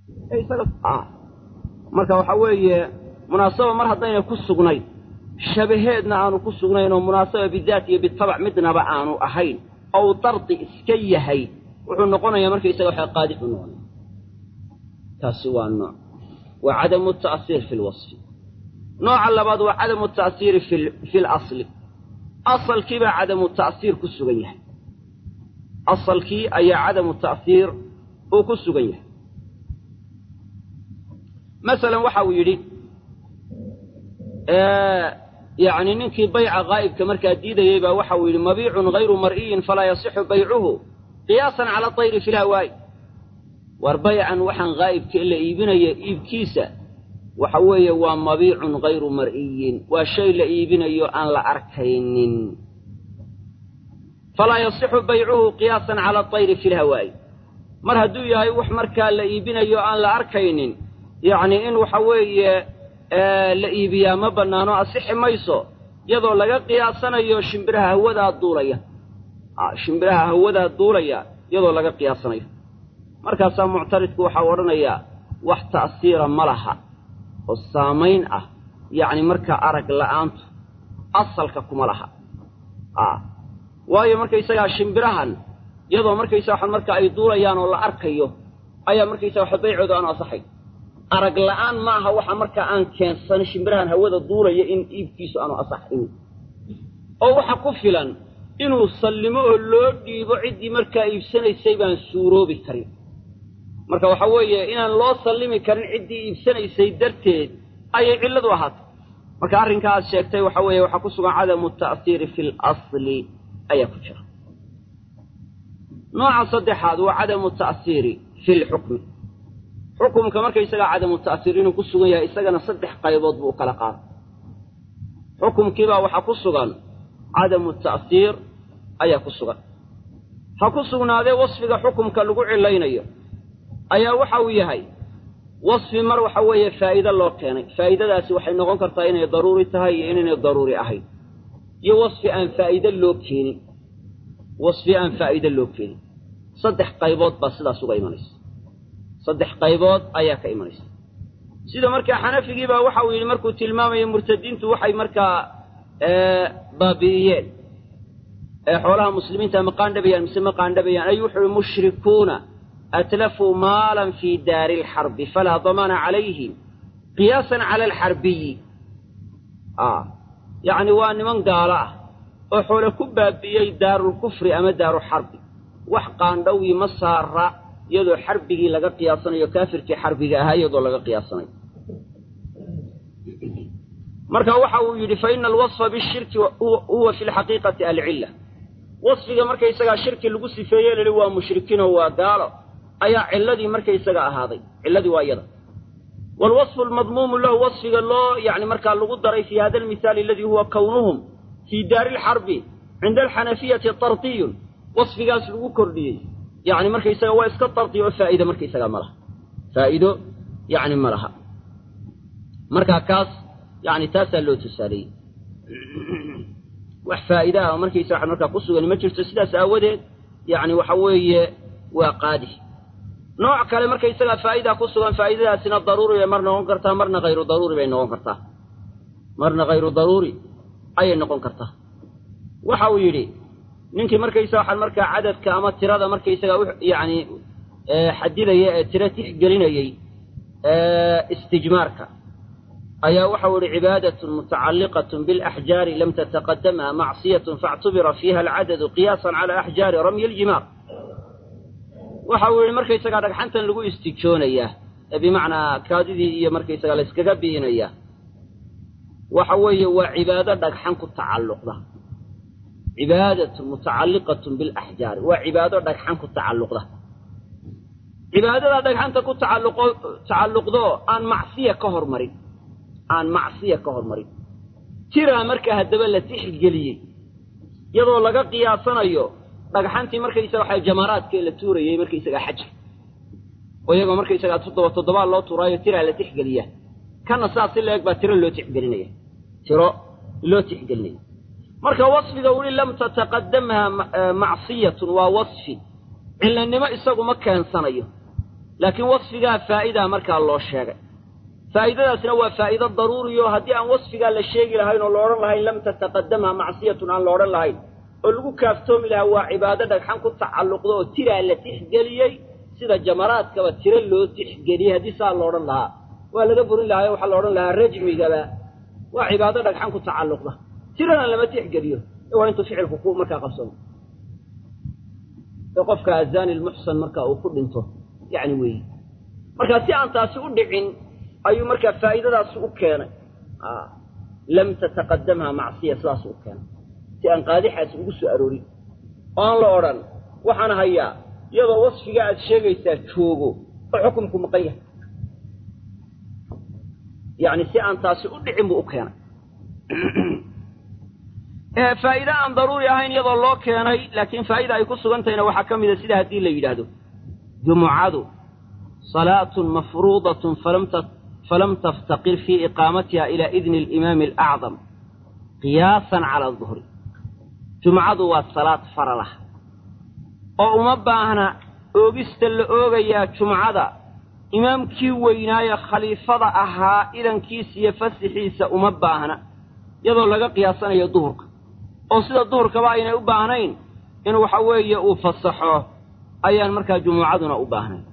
marka waxa weeye munaasaba mar haddayna ku sugnayn shabaheedna aanu ku sugnayn oo munaasaba bidaat iyo bitabac midnaba aanu ahayn ou dardi iska yahay wuxuu noqonayaa markaysaga waxa qaadix u noqonaya taasi waa nooc waa cadamu ta'siir fi lwasfi nooca labaad waa cadamu ta'siiri fi lasli asalkiibaa cadamu ta'siir ku sugan yahay asalkii ayaa cadamu ta'siir uu ku sugan yahay masalan waxa uu yidhi yacni ninkii bayca qaa'ibka markaa diidayey baa waxa uu yidhi mabiicun hayru mar'iyin falaa yasixu baycuhu qiyaasan cala tayri fi lhawaa'i war baycan waxaan qaa'ibka la iibinaya iibkiisa waxa weeye waa mabiicun hayru mar'iyin waa shay la iibinayo aan la arkaynin falaa yasixu baycuhu qiyaasan cala tayri fi lhawaa'i mar hadduu yahay wax markaa la iibinayo aan la arkaynin yacni in waxa weeye la iibiyaa ma bannaano asixi mayso iyadoo laga qiyaasanayo shimbiraha hawadaa duulaya shimbiraha hawadaa duulaya iyadoo laga qiyaasanayo markaasaa muctaridku waxau odhanayaa wax ta'siira ma laha oo saamayn ah yacni markaa arag la'aantu asalka kuma laha waayo markaysagaa shimbirahan iyadoo markaysaa waxa marka ay duulayaan oo la arkayo ayaa markaysaa waxa baycooda aanu asaxay arag la'aan ma aha waxa markaa aan keensan shimbirahan hawada duulaya in iibkiisu aanu asaxin oo waxa ku filan inuu sallimo oo loo dhiibo ciddii markaa iibsanaysay baan suuroobi karin marka waxa weeye inaan loo sallimi karin ciddii iibsanaysay darteed ayay cilladu ahaatay marka arrinkaa aad sheegtay waxa weeye waxaa ku sugan cadamu ta'siiri fi lasli ayaa ku jira nooca saddexaad waa cadamu ta'siiri fi lxukmi xukumka markaysagaa cadamu ta'siir inuu ku sugan yahay isagana saddex qaybood buu u kala qaaday xukumkiibaa waxaa ku sugan cadamu ta'siir ayaa ku sugan ha ku sugnaadee wasfiga xukumka lagu cilaynayo ayaa waxa uu yahay wasfi mar waxa weeye faa'iide loo keenay faa'idadaasi waxay noqon kartaa inay daruuri tahay iyo inaynay daruuri ahayn iyo wasfi aan faa'iide loo keenin wasfi aan faa'iide loo keenin saddex qaybood baa sidaas uga imanaysa saddex qaybood ayaa ka imanaysa sida markaa xanafigiibaa waxa uu yidhi markuu tilmaamayo murtadiintu waxay markaa baabi'iyeen ee xoolaha muslimiinta ma qaandhabayaan mise ma qaandhabayaan ayuu wuxuu yihi mushrikuuna atlafuu maalan fii daari alxarbi falaa damaana calayhim qiyaasan cala alxarbiyi yacni waa niman gaalo ah oo xoole ku baabi'iyey daarulkufri ama daaruxarbi wax qaandhowii ma saara iyadoo xarbigii laga qiyaasanayo kaafirkii xarbiga ahaa iyadoo laga qiyaasanayo marka waxa uu yidhi fa ina alwasfa bishirki huwa fi lxaqiiqati alcilla wasfiga markaysagaa shirki lagu sifeeye lahi waa mushrikiinoo waa gaalo ayaa cilladii markaysaga ahaaday cilladii waa iyada waalwasfu almadmuumu lahu wasfiga loo yani markaa lagu daray fi hada almithaali aladii huwa kownuhum fii daari alxarbi cinda alxanafiyati tartiyun wasfigaas lagu kordhiyey yani markaysaga waa iska dardi oo faa'iide markaysagaa ma laha faa'iido yani ma laha marka kaas yani taasaa loo tusaaleeyey wax faa'iide ah oo markaysa waxa markaa ku sugan ma jirto sidaas aawadeed yani waxa weeye waa qaadi nooc kale markaysagaa faa'idaa ku sugan faa'idadaasina daruuri bay mar noqon kartaa marna hayru daruuri bay noqon kartaa marna hayru daruuri ayay noqon kartaa waxa uu yidhi ninkii markaysa waxaan markaa cadadka ama tirada markaysaga yani xadidaya ee tiro tixgelinayey istijmaarka ayaa waxau ihi cibaadatun mutacalliqatun bilaxjaari lam tataqadamha macsiyatun faاctubira fiiha alcadadu qiyaasan cala axjaari ramyi aljimaar waxa uu yihi markaysagaa dhagxantan lagu istijoonayaa ee bimacnaa kaadidii iyo markaysagaa layskaga biinayaa waxa weeye waa cibaado dhagxan ku tacalluqda cibaadatun mutacalliqatun bilaxjaari waa cibaado dhagxan ku tacalluqda cibaadada dhagxanta ku tacalluqo tacalluqdoo aan macsiya ka hormarin aan macsiya ka hormarin tiraa markaa haddaba la tixgeliyey iyadoo laga qiyaasanayo dhagxantii markaysaga waxa jamaaraadka la tuurayey markaysagaa xajka oo iyagoo markaysagaa toddoba toddobaa loo tuuraayo tiraa la tixgeliyaa kana saas si la-eg baa tiro loo tixgelinaya tiro loo tixgelinaya marka wasfiga weli lam tataqadamha macsiyatun waa wasfi cilanimo isagu ma keensanayo laakiin wasfigaa faa'idaa markaa loo sheegay faa'idadaasna waa faa'ido daruuriyo haddii aan wasfigaa la sheegi lahayn oo la odhan lahayn lam tataqadamha macsiyatun aan la odhan lahayn oo lagu kaaftoomi lahaa waa cibaado dhagxan ku tacalluqda oo tiraa la tixgeliyey sida jamaraadkaba tiro loo tixgeliyey haddii saa la odhan lahaa waa laga burin lahaa waxaa la odhan lahaa rajmigaba waa cibaado dhagxan ku tacalluqda tirana lama tixgeliyo ee waa intuu ficilku ku markaa qabsamo ee qofka azani lmuxsan marka uu ku dhinto yacni weeye marka si aan taasi u dhicin ayuu markaa faa'iidadaasi u keenay lam tataqadamha macsiya sidaas u keenay si aan qaadixaasi ugu soo aroorin oo aan la odhan waxaan hayaa iyadoo wasfiga aad sheegaysaa joogo oo xukumku maqan yahay yacni si aan taasi u dhicin buu u keenay faa'iide aan daruuri ahayn iyadoo loo keenay laakiin faa'ida ay ku sugantahayna waxaa ka mida sida haddii la yidhaahdo jumucadu salaatun mafruudatun falam taftaqir fii iqaamatiha ilaa idni alimaami alacdam qiyaasan cala aduhri jumcadu waa salaad faralah oo uma baahna oogista la oogayaa jumcada imaamkii weynaaye khaliifada ahaa idankiisa iyo fasixiisa uma baahna iyadoo laga qiyaasanayo duhurka oo sida duhurkaba aynay u baahnayn in waxa weeye uu fasaxo ayaan markaa jumuucaduna u baahnayn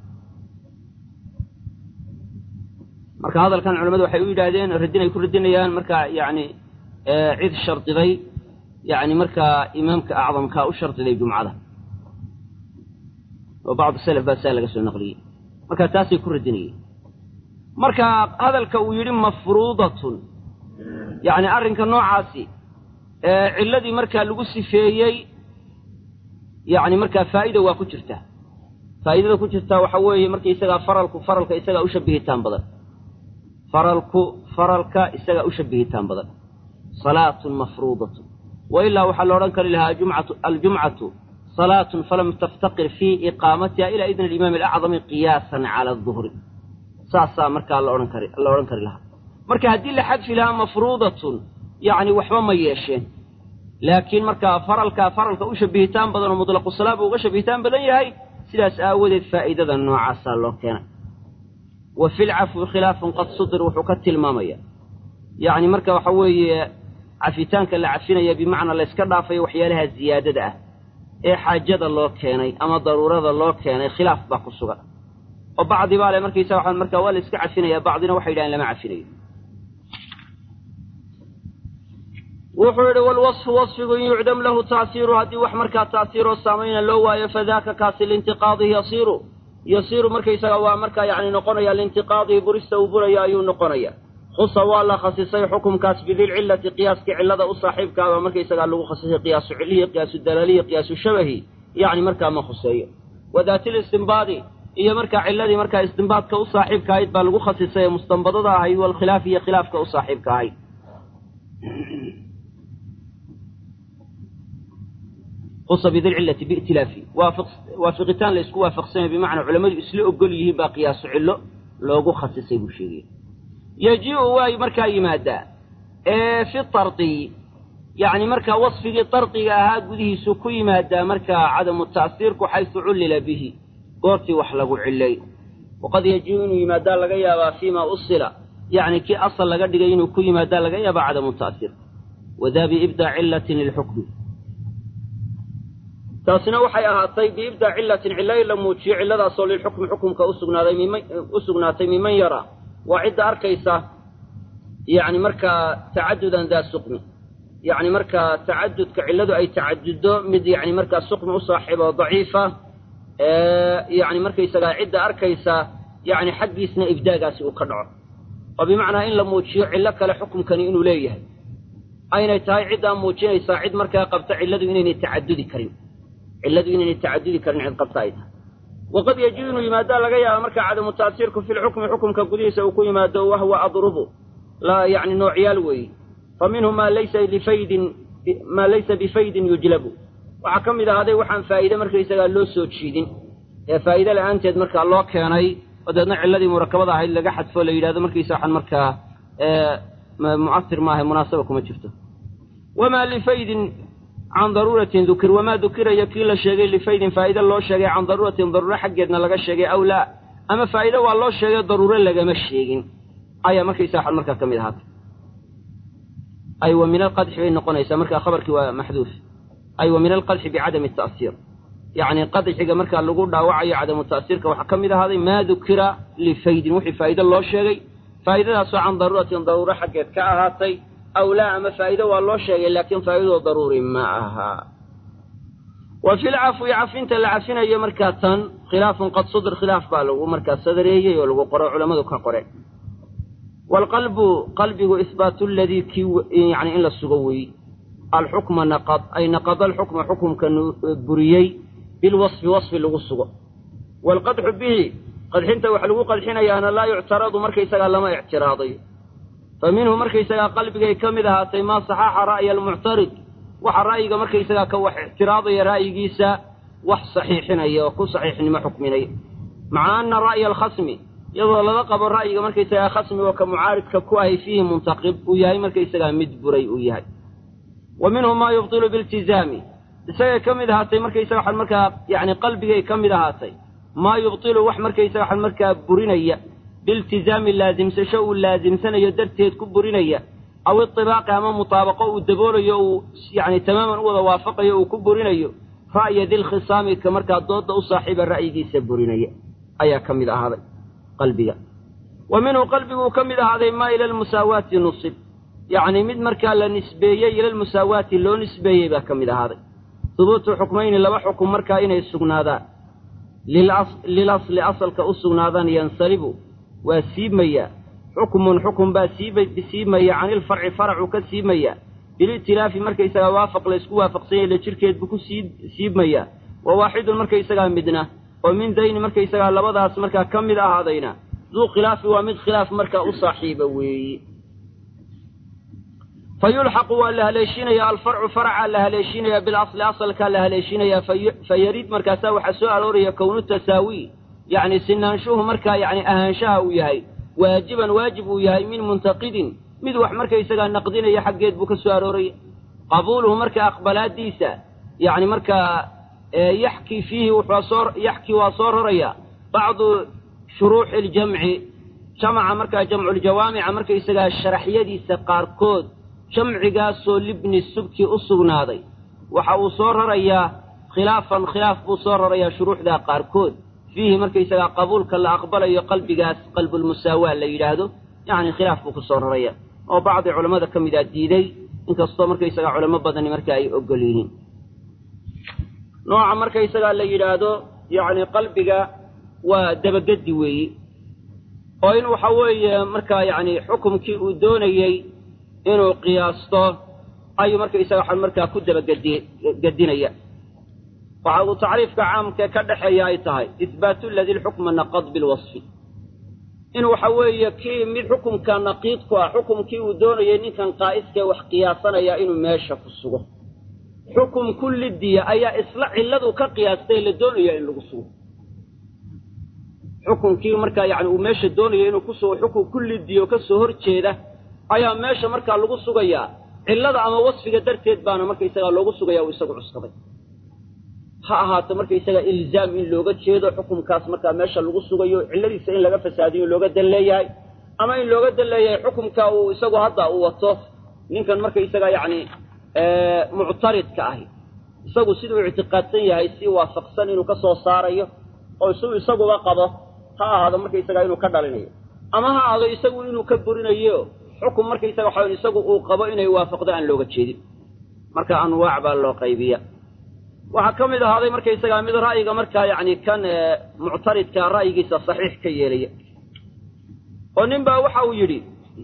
marka hadalkan culamadu waxay u yidhaahdeen radin ay ku radinayaan markaa yacni cid shardiday yacni markaa imaamka acdamkaa u shardiday jumcada oo bacdu salaf baa saa laga soo naqliyey marka taasay ku radinayeen marka hadalka uu yidhi mafruudatun yacni arrinka noocaasi cilladii markaa lagu sifeeyey yacni markaa faa'ida waa ku jirtaa faa'idada ku jirtaa waxa weeye marka isagaa faralku faralka isagaa u shabihitaan badan faralku faralka isagaa u shabihitaan badan salaatun mafruudatun wa ilaa waxaa la odhan kari lahaa jumcatu aljumcatu salaatun falam taftaqir fii iqaamatiha ilaa idni alimaami alacdami qiyaasan cala aduhri saasaa markaa la odhan kari la odhan kari lahaa marka haddii la xadfi lahaa mafruudatun yacni waxba ma yeesheen laakiin markaa faralkaa faralka u shabihitaan badan oo mutlaqu salaa buu uga shabihitaan badan yahay sidaas aawadeed faa'idada noocaasaa loo keenay wa fi lcafwi khilaafun qad sudir wuxuu ka tilmaamaya yacni marka waxa weeye cafitaanka la cafinaya bimacnaa la yska dhaafayo waxyaalaha ziyaadada ah ee xaajada loo keenay ama daruurada loo keenay khilaaf baa ku sugan oo bacdi baa le markaysa waxaan markaa waa la iska cafinaya bacdina waxay yidhahen lama cafinayo wuxuu yidhi walwasfu wasfigu in yucdam lahu taasiiru haddii wax markaa taasiiroo saamayna loo waayo fadaaka kaasi liintiqaadihi yasiiru yasiiru markaysaga waa markaa yacni noqonaya liintiqaadihi burista uu buraya ayuu noqonaya khusa waa la khasisay xukumkaas bidilcillati qiyaaskii cillada u saaxiibkaaba markaysagaa lagu khasisay qiyaasu cilihi qiyaasu dalalihi qiyaasu shabahi yacni markaa ma khuseeyo wadaatil istimbaadi iyo markaa cilladii markaa istimbaadka u saaxiibka ahayd baa lagu khasisay ee mustanbadada ahayd walkhilaaf iyo khilaafka u saaxiibka ahayd khusa bidilcillati bi'tilaafi waafiqitaan la isku waafaqsanya bimacnaa culammadu isla ogol yihiin baa qiyaasu cillo loogu khasisay buu sheegaya yaji-u way markaa yimaadaa ee fi tardiyi yacni markaa wasfigii dardiga ahaa gudihiisu ku yimaadaa markaa cadamu ta'siirku xaysu cullila bihi goortii wax lagu cillay waqad yaji-u inuu yimaadaa laga yaabaa fiima usila yacni kii asal laga dhigay inuu ku yimaadaa laga yaabaa cadamu ta'siir wadaa biibdaa cillatin lilxukmi taasina waxay ahaatay biibdaa cillatin cilla in la muujiyo cilladaasoo lilxukmi xukumka usugnaaday miman u sugnaatay miman yara waa cidda arkaysa yacni markaa tacadudan daa suqmi yacni markaa tacadudka cilladu ay tacaduddo mid yacni markaa suqmi u saaxiibo daciifa yacni markaysagaa cidda arkaysa yacni xaggiisna ibdaagaasi uu ka dhaco oo bimacnaa in la muujiyo cillo kale xukumkani inuu leeyahay aynay tahay ciddaa muujinaysaa cid markaa qabta cilladu inaynay tacadudi karin cilladu inaynay tacadudi karin cid qabta ay tahay waqad yaji inuu yimaadaa laga yaaba markaa cadamu ta'siirku fi lxukmi xukumka gudihiisa uu ku yimaado wahwa adrubu la yacni noocyaal weeye fa minhu maa laysa lifaydin maa laysa bifaydin yujlabu waxaa ka mid ahaaday waxaan faa'iide markaysagaa loo soo jiidin ee faa'iide la'aanteed markaa loo keenay oo deedna cilladii murakabada ahayd laga xadfo la yidhahdo markaysa waxaan markaa mu'asir maaha munaasaba kuma jirto wamaa lifaydin can daruuratin dukir wamaa dukiraya kii la sheegay lifaydin faa'ide loo sheegay can daruuratin daruuro xaggeedna laga sheegay aw laa ama faa'iide waa loo sheegay daruuro lagama sheegin ayaa markaysaga waxaan markaa ka mid ahaatay ay wa min alqadxi bay noqonaysaa markaa khabarkii waa maxduuf ay wa min alqadxi bicadami ta'siir yacni qadxiga markaa lagu dhaawacayo cadamu ta'siirka waxaa ka mid ahaaday maa dukira lifaydin wixii faa'iide loo sheegay faa'idadaasoo can daruuratin daruuro xaggeed ka ahaatay aw laa ama faa'iide waa loo sheegay laakiin faa'iidoo daruuri ma aha wa fi lcafwi cafinta la cafinayo markaa tan khilaafun qad sudir khilaaf baa lagu markaa sadareeyey oo lagu qoro culammadu ka qoreen waalqalbu qalbigu isbaatu ladii kii yani in la sugo weeye alxukma naqad ay naqada alxukma xukumka buriyey bilwasfi wasfi lagu sugo waalqadxu bihi qadxinta waxa lagu qadxinayaana laa yuctaradu markaysagaa lama ictiraadayo fa minhu markaysagaa qalbigay ka mid ahaatay maa saxaaxa ra'ya almuctarid waxa ra'yiga markaysagaa ka wax ictiraadaya ra'yigiisa wax saxiixinaya oo ku saxiixnimo xukminaya maca ana ra'ya alkhasmi iyadoo laga qabo ra'yiga markaysagaa khasmi oo ka mucaaridka ku ahay fiihi muntaqib uu yahay markaysagaa mid buray uu yahay wa minhu maa yubtilu biltizaami isagay ka mid ahaatay markaysaga waxaan markaa yacni qalbigay ka mid ahaatay maa yubtilu wax markaysaga waxaan markaa burinaya biiltizaami laasimsasho uu laasimsanayo darteed ku burinaya aw itibaaqi ama mutaabaqo uu daboolayo uu yacni tamaaman u wada waafaqayo uu ku burinayo ra'ya dilkhisaami ka markaa doodda u saaxiiba ra'yigiisa burinaya ayaa ka mid ahaaday qalbiga wa minhu qalbiguu ka mid ahaaday maa ila almusaawaati nusib yacni mid markaa la nisbeeyey ila almusaawaati loo nisbeeyey baa ka mid ahaaday hubuutu xukmayni laba xukum markaa inay sugnaadaan lilasli asalka u sugnaadaan yansalibu waa siibmayaa xukmun xukun baa siibmaya can ilfarci faracuu ka siibmaya bilitilaafi markaysagaa waafaq laysku waafaqsanyay la jirkeed buu ku siibmayaa wa waaxidun markaysagaa midna oo min dayni markaysagaa labadaas markaa ka mid ahaadayna duu khilaafi waa mid khilaaf markaa u saaxiiba weeye fa yulxaqu waa la haleeshiinayaa alfarcu faracaa la haleeshiinayaa bilasli asalkaa la haleeshiinayaa fa yarid markaasaa waxaa soo arooraya kownu tasaawi yacni sinaanshuhu markaa yacni ahaanshaha uu yahay waajiban waajib uu yahay min muntaqidin mid wax markaysagaa naqdinaya xaggeed buu ka soo arooraya qabuuluhu markaa aqbalaadiisa yacni markaa yaxkii fiihi wuxuu soo yaxkii waa soo roraya bacdu shuruuxi aljamci jamaca markaa jamculjawaamica markaysagaa sharaxyadiisa qaarkood jamcigaasoo libni subki u sugnaaday waxa uu soo rarayaa khilaafan khilaaf buu soo rarayaa shuruuxdaa qaarkood fiihi markaysagaa qabuulka la aqbalayo qalbigaas qalbulmusaawaa la yidhaahdo yacni khilaaf buu ku soo raraya oo bacdi culammada ka mid a diiday inkastoo markaysagaa culamo badani marka ay ogol yihiin nooca markaysagaa la yidhaahdo yacni qalbiga waa dabagedi weeye oo in waxa weeye markaa yacni xukumkii uu doonayey inuu qiyaasto ayuu markaysaga waxaan markaa ku dabagedi gedinaya waxa uu tacriifka caamkee ka dhexeeya ay tahay ihbaatu ladi lxukma naqad bilwasfi in waxa weeye kii mid xukumka naqiid ku ah xukumkii uu doonayay ninkan qaa'iskee wax qiyaasanaya inuu meesha ku sugo xukum kullidiya ayaa isla cilladu ka qiyaastay la doonaya in lagu sugo xukumkii markaa yani uu meesha doonaya inuu ku sugo xukum kullidiya oo ka soo hor jeeda ayaa meesha markaa lagu sugayaa cillada ama wasfiga darteed baana markaysagaa loogu sugaya uu isagu cuskaday ha ahaato markaysaga ilzaam in looga jeedo xukumkaas markaa meesha lagu sugayo cilladiisa in laga fasaadiyo looga dan leeyahay ama in looga dan leeyahay xukumka uu isagu hadda uu wato ninkan markaysaga yacni muctaridka ahi isagu siduu ictiqaadsan yahay si waafaqsan inuu ka soo saarayo oo siduu isaguba qabo ha ahaado markaysaga inuu ka dhalinayo ama ha ahaado isagu inuu ka burinayo xukum markaysaga waxa isagu uu qabo inay waafaqdo aan looga jeedin marka anwaac baa loo qaybiya waxaa ka mid ahaaday markaysagaa mid ra'yiga markaa yacni kan muctaridkaa ra'yigiisa saxiix ka yeelaya oo nin baa waxa uu yidhi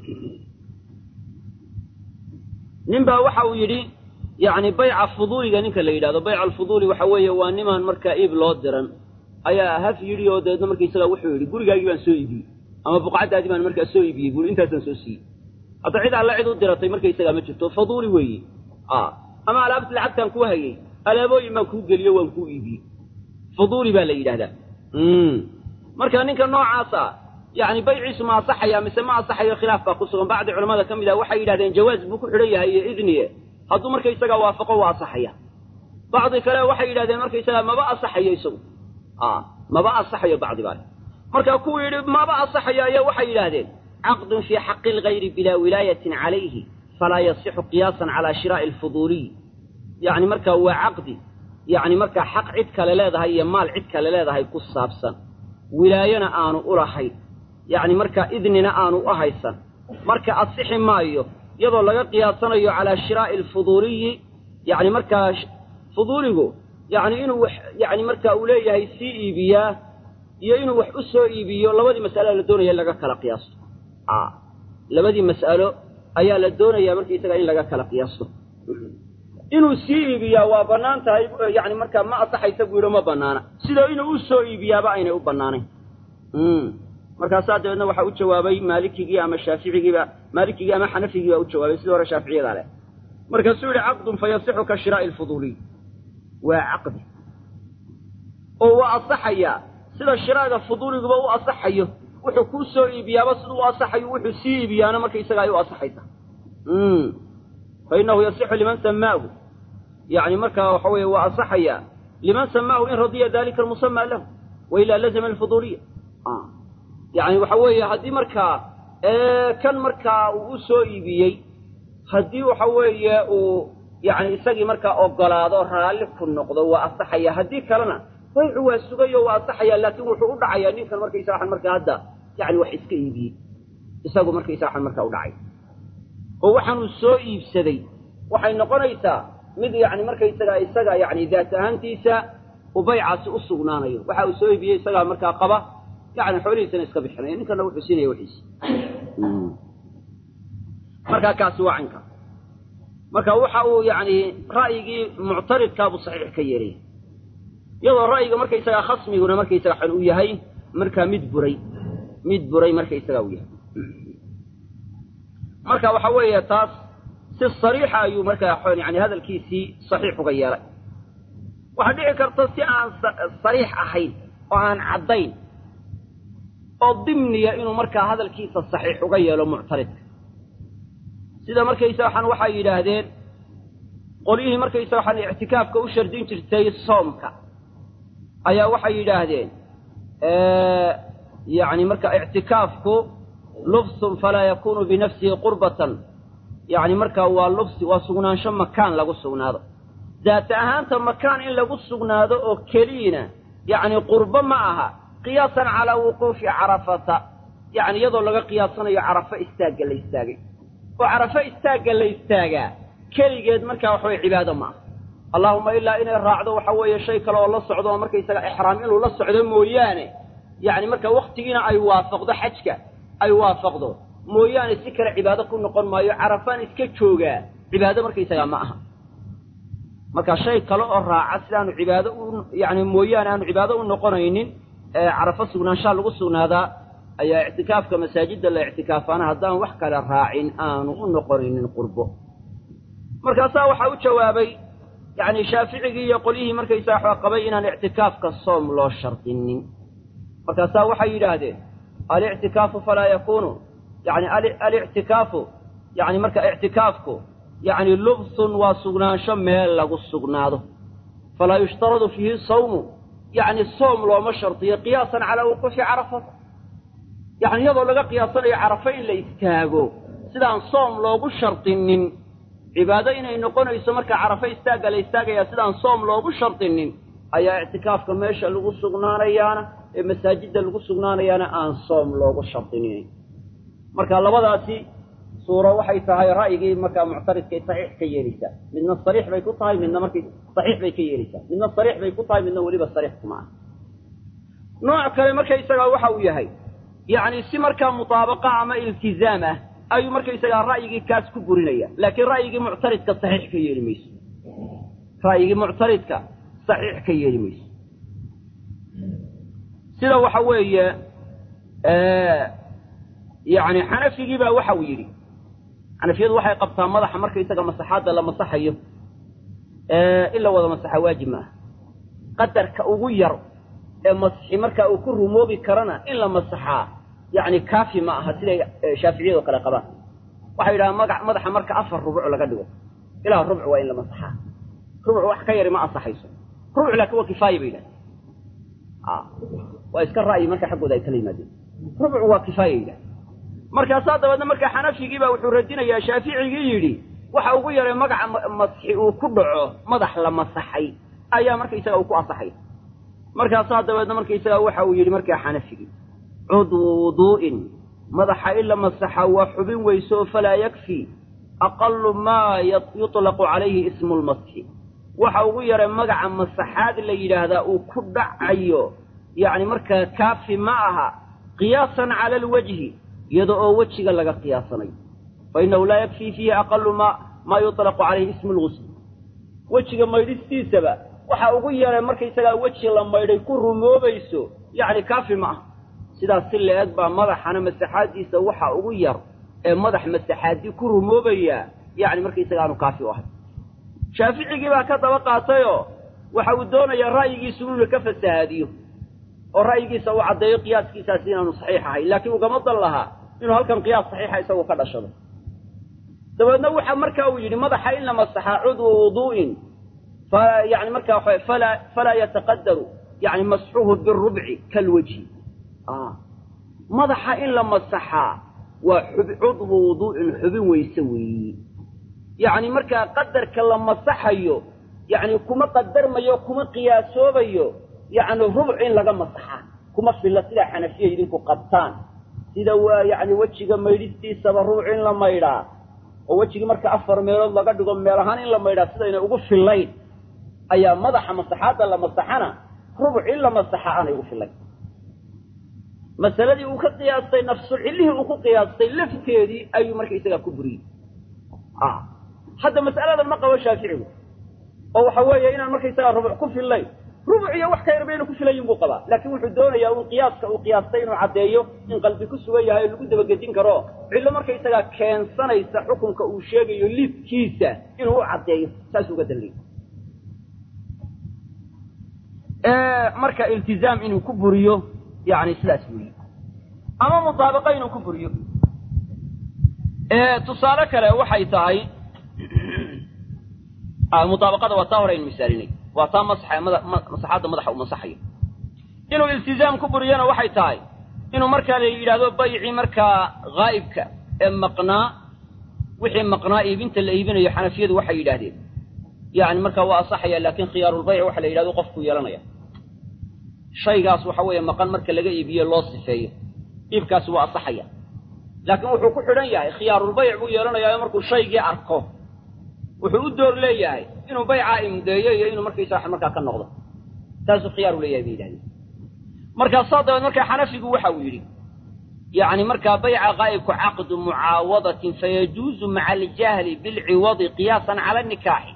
nin baa waxa uu yidhi yacni bayca fuduuliga ninka la yidhahdo bayca alfuduuli waxa weeye waa nimaan markaa iib loo diran ayaa haf yidhi oo dabeedna markaysagaa wuxuu yidhi gurigaagii baan soo iibiyey ama buqcaddaadii baan markaa soo iibiyey buuri intaasaan soo siiyey hadda cid alla cid u diratay markaysagaa ma jirto faduuli weeye ama alaabti lacagtaan kuu hayey alaabooyin baan kuu geliyo waan kuu iibiyey fuduuli baa la yidhahdaa marka ninka noocaasa yani bayciisu ma asaxaya mise ma asaxayo khilaaf baa ku sugan bacdi culamada ka mid ah waxay yidhahdeen jawaaz buu ku xidhan yahay iyo idniye hadduu markaysagaa waafaqo waa asaxaya bacdi kale waxay yidhahdeen markaysagaa maba asaxayo isagu maba asaxayo bacdi baa markaa kuwuu yidhi maba asaxaya ayaa waxay yidhaahdeen caqdun fii xaqi lgayri bilaa wilaayatin calayhi falaa yasixu qiyaasan calaa shiraa'i alfuduuliy yacni markaa waa caqdi yacni markaa xaq cid kale leedahay iyo maal cid kale leedahay ku saabsan wilaayona aanu u lahayn yacni markaa idnina aanu u haysan marka asixi maayo iyadoo laga qiyaasanayo calaa shiraa'i alfuduuliyi yacni markaa fuduuligu yacni inuu wax yacni markaa uu leeyahay sii iibiyaa iyo inuu wax u soo iibiyo labadii mas'alo la doonaya in laga kala qiyaasto a labadii mas'alo ayaa la doonayaa markaisaga in laga kala qiyaasto inuu sii iibiyaa waa bannaan tahay yacni markaa ma asaxaysa buu yidhi ma bannaana sida inuu u soo iibiyaaba aynay u bannaanayn markaasaa dabeedna waxaa u jawaabay maalikigii ama shaaficigiiba maalikigii ama xanafigii baa u jawaabay sidii hore shaaficiyadaa leh markaasuu yihi caqdun fa yasixu ka shiraa'i alfuduuliy waa caqdi oo waa asaxayaa sida shiraaga fuduuliguba u asaxayo wuxuu kuu soo iibiyaaba siduu u asaxayo wuxuu sii iibiyaana marka isaga ay u asaxaysa fa innahu yasixu liman samaahu yacni markaa waxa weeye waa asaxayaa liman samaahu in radiya dalika almusamaa lahu wa ilaa lazama alfuduuliya yacni waxa weeye haddii markaa kan markaa uu u soo iibiyey haddii waxa weeye uu yacni isagii markaa ogolaado raalli ku noqdo waa asaxaya haddii kalena baycu waa sugayo waa asaxaya laakiin wuxuu u dhacayaa ninkan markaysa waxan markaa hadda yacni wax iska iibiyey isagu markaysa waxan markaa u dhacay oo waxaanuu soo iibsaday waxay noqonaysaa mid yacni markaysaga isaga yacni daat ahaantiisa uu baycaasi u sugnaanayo waxa uu soo iibiyey isagaa markaa qaba yani xoolihiisana iska bixinaya ninkana wuxuu siinaya wixiisi markaa kaasi waa canka marka waxa uu yacni ra'yigii muctaridkaabuu saxiix ka yeelaya iyadoo ra'yiga markaysagaa khasmiguna markaysaga xan uu yahay markaa mid buray mid buray markaysagaa uu yahay marka waxa weeye taas si sariixa ayuu markaa yani hadalkiisii saxiix uga yeelay waxaa dhici karta si aan sariix ahayn oo aan caddayn oo dimniya inuu markaa hadalkiisa saxiix uga yeelo muctaridka sida markaysa waxaan waxay yidhaahdeen qolyihii markaysa waxaan ictikaafka u shardin jirtay soomka ayaa waxay yidhaahdeen yacni marka ictikaafku lubsun falaa yakunu binafsihi qurbatan yacni markaa waa lubsi waa sugnaansho makaan lagu sugnaado daata ahaanta makaan in lagu sugnaado oo keliyina yacni qurbo ma aha qiyaasan calaa wuquufi carafata yacni iyadoo laga qiyaasanayo carafo istaagga la istaagay oo carafo istaagga la istaagaa keligeed markaa waxa weye cibaado ma aha allaahuma ilaa inay raacdo waxa weeye shay kale oo la socdo oo markaysaga ixraam inuu la socdo mooyaane yacni marka wakhtigiina ay waafaqdo xajka ay waafaqdo mooyaane si kale cibaado ku noqon maayo carafaan iska joogaa cibaado markaysagaa ma aha marka shay kale oo raaca sidaanu cibaado u yacni mooyaane aanu cibaado u noqonaynin carafo sugnaanshaha lagu sugnaadaa ayaa ictikaafka masaajidda la ictikaafaana haddaan wax kale raacin aanu u noqonaynin qurbo markaasaa waxaa u jawaabay yacni shaaficigii iyo qolyihii markaysaa waxaa qabay inaan ictikaafka soom loo shardinin markaasaa waxay yidhaahdeen alictikaafu falaa yakuunu yani alictikaafu yani marka ictikaafku yacni lubsun waa sugnaansho meel lagu sugnaado falaa yushtaradu fiihi sawmu yacni soom looma shardiyo qiyaasan calaa wuquufi carafata yacni iyadoo laga qiyaasanayo carafo in la istaago sidaan soom loogu shardinin cibaado inay noqonayso marka carafo istaagga la istaagayaa sidaan soom loogu shardinin ayaa ictikaafka meesha lagu sugnaanayaana ee masaajidda lagu sugnaanayaana aan soom loogu shardinin marka labadaasi suuro waxay tahay ra'yigii markaa muctaridkay saxiix ka yeelaysaa midna sariix bay ku tahay midna markay saxiix bay ka yeelaysaa midna sariix bay ku tahay midna weliba sariix kuma ah nooc kale markaysagaa waxa uu yahay yacni si markaa mutaabaqa ama iltizaam ah ayuu markaysagaa ra'yigii kaas ku burinaya laakiin ra'yigii muctaridka saxiix ka yeeli mayso ra'yigii muctaridka saxiix ka yeeli mayso sida waxa weeye yacni xanafigii baa waxa uu yidhi xanafiyadu waxay qabtaa madaxa markaysaga masaxaadda la masaxayo in la wada masaxa waajib maaha qadarka ugu yar ee masxi markaa uu ku rumoobi karana in la masaxaa yacni kaafi ma aha siday shaaficiyado kale qabaan waxay yidhahaan maga madaxa marka afar rubuc laga dhigo ilaa rubc waa in la masaxaa rubc wax ka yari ma ansaxayso rubc laakiin waa kifaaya bay yidhaha waa iska ra'yi marka xaggooda ay kala yimaadeen rubcu waa kifaaya yidhaha markaasaa dabeedna marka xanafigiibaa wuxuu radinayaa shaaficigii yidhi waxa ugu yaray magaca masxi uu ku dhaco madax la masaxay ayaa markaysaga uu ku asaxaya markaasaa dabeedna markaysaga waxa uu yidhi markaa xanafigii cudwu wuduu'in madaxa in la masaxa waa xubin weyso falaa yakfi aqalu maa yuطlaqu calayhi ismu lmasxi waxa ugu yaray magaca masaxaad la yidhaahdaa uu ku dhacayo yacni markaa kaafi ma aha qiyaasan cala alwajhi iyada oo wejiga laga qiyaasanayo fa innahu laa yakfii fiihi aqalu ma maa yuطlaqu calayhi ismu lgusl wejiga maydhistiisaba waxa ugu yaray markaysagaa weji la maydhay ku rumoobayso yacni kaafi ma aha sidaas si la-eg baa madaxana masaxaadiisa waxa ugu yar ee madax masaxaadii ku rumoobayaa yacni markaysaga aanu kaafi u ahay shaaficigii baa ka daba qaatayoo waxa uu doonayaa ra'yigiisu inuu ka fasahaadiyo oo ra'yigiisa uu caddeeyo qiyaaskiisaasi inaanu saxiix ahayn laakiin ugama dan lahaa inuu halkan qiyaas saxiixa isagu ka dhashado dabeedna waxa marka uu yidhi madaxa in la masaxaa cudwa wuduu'in fa yani markaa waxa falaa falaa yataqadaru yani masxuhu birubci kalwajhi madaxa in la masaxaa waa cudwu wuduu'in xubin weyse weeyi yacni markaa qadarka la masaxayo yacni kuma qadarmayo kuma qiyaasoobayo yacni rubuc in laga masaxaa kuma filla sidaa xanafiya idinku qabtaan sida waa yacni wejiga maydhistiisaba rubuc in la maydhaa oo wejigii marka afar meelood laga dhigo meel ahaan in la maydhaa sidayna ugu fillayn ayaa madaxa masaxaadda la masaxana rubuc in la masaxa aanay ugu fillayn masaladii uu ka qiyaastay nafsu cillihii uu ku qiyaastay lafteedii ayuu markaysagaa ku buriyey hadda mas'aladan ma qabo shaaficigu oo waxa weeye inaan markaysagaa rubuc ku fillayn rubuc iyo wax ka yarba inuu ku filayin buu qabaa laakiin wuxuu doonayaa un qiyaaska uu qiyaastay inuu caddeeyo in qalbi ku sugan yahay oo lagu dabagedin karo cillo markaysagaa keensanaysa xukunka uu sheegayo lidkiisa inuu u caddeeyo saas uga danlay marka iltizaam inuu ku buriyo yani sidaas weyi ama mutaabaqa inuu ku buriyo tusaale kale waxay tahay mutaabaqada waa taa hore aynu misaalinay waa taa masaxa masaxaadda madaxa uu masaxayo inuu iltizaam ku buriyona waxay tahay inuu markaa la yidhaahdo baycii markaa haa'ibka ee maqnaa wixii maqnaa iibinta la iibinayo xanafiyadu waxay yidhaahdeen yani markaa waa asaxaya laakin khiyaarulbayc waxa la yidhahdo qofku yeelanaya shaygaas waxa weeye maqan marka laga iibiyo loo sifeeyo iibkaasi waa asaxaya laakiin wuxuu ku xidhan yahay khiyaarulbayc buu yeelanayaa markuu shaygii arko wuxuu u door leeyahay inuu baycaa imdeeyo iyo inuu markaysa markaa ka noqdo taasuu khiyaaru leeyahay bay yidhahdeen markaasaa dabeed markaa xanafigu waxa uu yidhi yacni markaa bayca qaa'ibku caqdu mucaawadatin fayajuuzu maca aljahli bilciwadi qiyaasan cala nikaaxi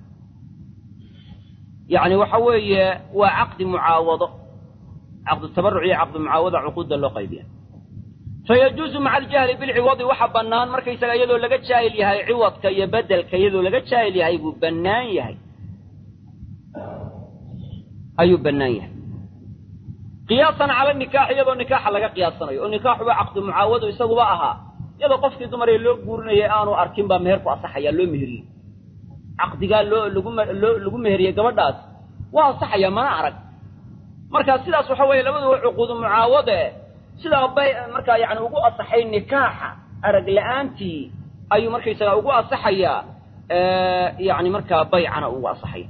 yacni waxa weeye waa caqdi mucaawado caqdu tabaruc iyo caqdu mucaawada cuquudda loo qaybiya fayajuuzu maca aljahli bilciwadi waxa bannaan markaysaga iyadoo laga jaahil yahay ciwadka iyo bedelka iyadoo laga jaahil yahay buu bannaan yahay ayuu bannaan yahay qiyaasan cala nikaax iyadoo nikaaxa laga qiyaasanayo oo nikaaxuba caqdu mucaawado isaguba ahaa iyadoo qofkii dumaree loo guurinayay aanu arkin baa meherku asaxayaa loo meheriyey caqdigaa loo lagu loo lagu meheriyey gabadhaas waa asaxaya mana arag marka sidaas waxa weeye labaduba cuquudu mucaawade sidaa bay markaa yani ugu asaxay nikaaxa arag la-aantii ayuu markaysagaa ugu asaxayaa yani markaa baycana ugu asaxaya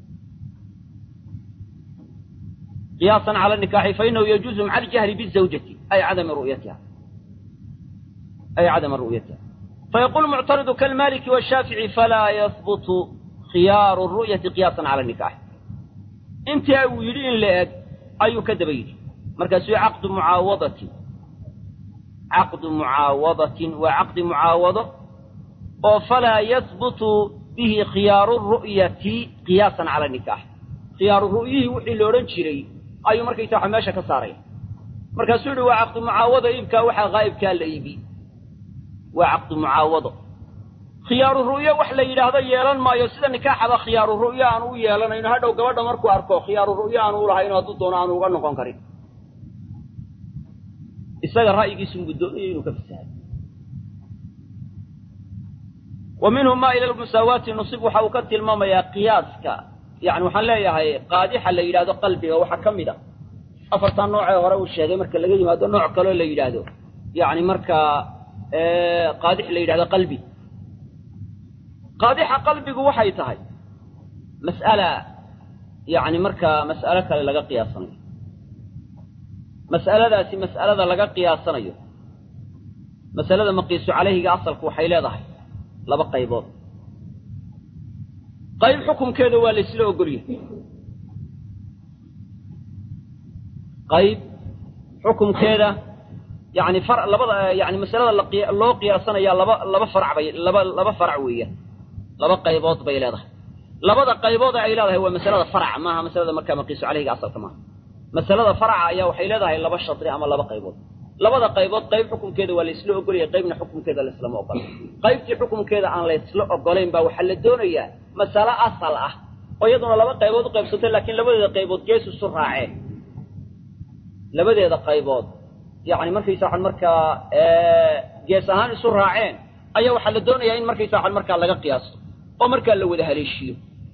qiyaasan cala nikaaxi fainahu yajuuzu maca aljahli bizawjati ay cadami ru'yatiha ay cadama ru'yatiha fayaqulu muctaridu kalmaliki washaafici falaa yahbutu khiyaaru ru'yati qiyaasan cala nikaaxi intii uu yidhi in la eg ayuu ka daba yidhi markaasuu caqdu mucaawadatin caqdu mucaawadatin waa caqdi mucaawado oo falaa yahbutu bihi khiyaaru ru'yati qiyaasan cala nikaax khiyaaru ru'yihii wixii la odhan jiray ayuu markaysa waxa meesha ka saaraya markaasuu yihi waa caqdu mucaawado iibkaa waxaa haa'ibkaa la iibi waa caqdu mucaawado khiyaaru ru'yo wax la yidhaahdo yeelan maayo sida nikaaxaba khiyaaru ru'yo aanu u yeelanayno hadhow gabadha markuu arko khiyaaru ru'yo aanu ulahayno hadduu doono aanu uga noqon karin isaga ra'yigiisunbuu doonaya inuu ka fasahayo wa minhu ma ila lmusaawaati nusib waxa uu ka tilmaamayaa qiyaaska yani waxaan leeyahay qaadixa la yidhahdo qalbiga waxaa ka mid a afartaa noocee hore uu sheegay marka laga yimaado nooc kaloo la yidhaahdo yacni markaa qaadix la yidhahdo qalbi qaadixa qalbigu waxay tahay mas'ala yacni markaa mas'alo kale laga qiyaasanayo mas'aladaasi mas'alada laga qiyaasanayo masalada maqiisu calayhiga asalku waxay leedahay laba qaybood qayb xukumkeeda waa la isla ogolyahay qayb xukumkeeda yani far labada yani masalada loo qiyaasanaya laba laba farac bay laba laba farac weeyaan laba qaybood bay leedahay labada qaybood ay leedahay waa masalada faraca maaha masalada markaa maqiisu calayhiga asalka maaha masalada faraca ayaa waxay leedahay laba shadri ama laba qaybood labada qaybood qayb xukumkeeda waa la isla ogolyahay qaybna xukumkeeda la islama ogola qaybtii xukumkeeda aan la isla ogolayn baa waxaa la doonayaa masalo asal ah oo iyaduna laba qaybood u qaybsatay laakiin labadeeda qaybood gees isu raaceen labadeeda qaybood yacni markaysa waxaan markaa gees ahaan isu raaceen ayaa waxaa la doonayaa in markaysa waxaan markaa laga qiyaasto oo markaa la wada haleeshiyo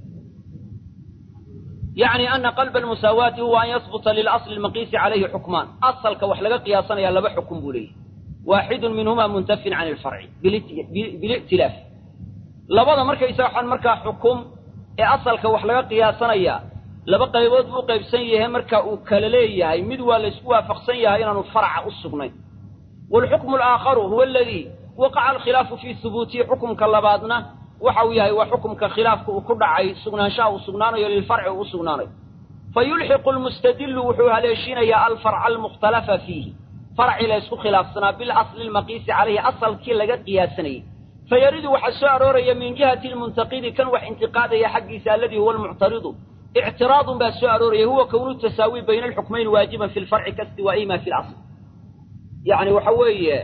yacni ana qalba almusaawaati huwa an yasbuta lilasli almaqiisi calayhi xukmaan asalka wax laga qiyaasanaya laba xukum buu leeyahy waaxidun minhuma muntafin can ilfarci bilictilaaf labada markaysa waxaan markaa xukum ee asalka wax laga qiyaasanaya laba qaybood buu qaybsan yahay marka uu kala leeyahay mid waa la isku waafaqsan yahay inaanu farca u sugnayn waalxukmu alaakharu huwa aladii waqaca alkhilaafu fii hubuutihi xukumka labaadna waxa uu yahay waa xukumka khilaafka uu ku dhacay sugnaanshaha uu sugnaanayo lilfarci uu u sugnaanayo fa yulxiqu lmustadillu wuxuu haleeshinayaa alfarca almukhtalafa fiihi farci la ysku khilaafsanaa bilasli lmaqiisi calayhi asalkii laga qiyaasanayay fayaridu waxaa soo arooraya min jihati lmuntaqidi kan wax intiqaadaya xaggiisa alladii huwa almuctaridu ictiraadun baa soo arooraya huwa kownu tasaawi bayna alxukmayn waajiban fi lfarci kastiwaa'ihima fi lasl yani waxa weeye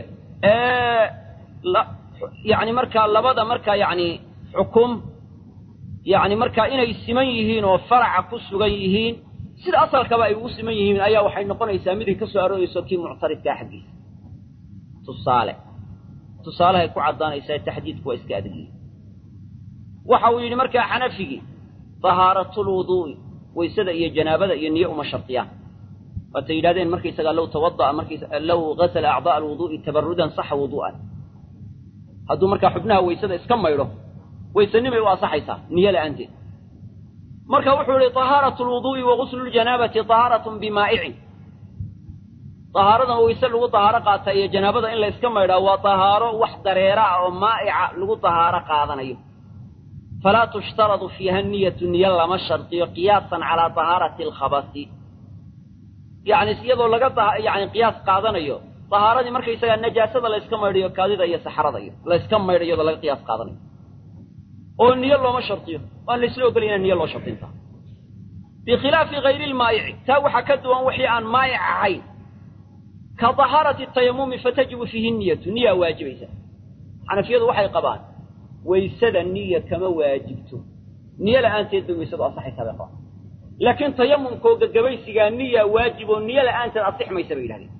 yani markaa labada markaa yani xukum yani markaa inay siman yihiin oo faraca ku sugan yihiin sida asalkaba ay ugu siman yihiin ayaa waxay noqonaysaa miday ka soo aroorayso kii muctaridkaa xaggiisa tusaale tusaalehay ku caddaanaysaa taxdiidku waa iska adag yihin waxa uu yidhi markaa xanafigii tahaaratulwuduu'i waysada iyo janaabada iyo niyo uma shardiyaan waatay yidhahdeen markaysagaa low tawada'a markays low gasala acdaa'a alwuduu'i tabarudan saxa wuduu'an hadduu markaa xubnaha waysada iska maydho waysanimay u asaxaysaa niyo la'aanteed marka wuxuu yihi tahaaratu lwuduu'i wa guslu ljanaabati tahaaratun bimaa'icin tahaaradan wayse lagu tahaaro qaata iyo janaabada in la yska maydhaa waa tahaaro wax dareera ah oo maa'ica lagu tahaaro qaadanayo falaa tushtaradu fiiha niyatu niyo lama shardiyo qiyaasan calaa tahaarati alkhabasi yacni iyadoo laga yani qiyaas qaadanayo tahaaradii markaysagaa najaasada la yska maydhayo kaadida iyo saxrada iyo la yska maydha iyadoo laga qiyaas qaadanayo oo niyo looma shardiyo waan la isla ogolay inaan niyo loo shardinta bikhilaafi hayri lmaa'ici taa waxaa ka duwan wixii aan maa'ic ahayn ka tahaarati tayamumi fatajibu fiihi niyatu niyaa waajibaysa xanafiyadu waxay qabaan waysada niya kama waajibto niyo la'aanteed bay waysadu asaxaysaa bay qabaan laakiin tayamumkoo gagabaysigaa niya waajib oo niyo la'aanteed asix maysa bay yidhahdeen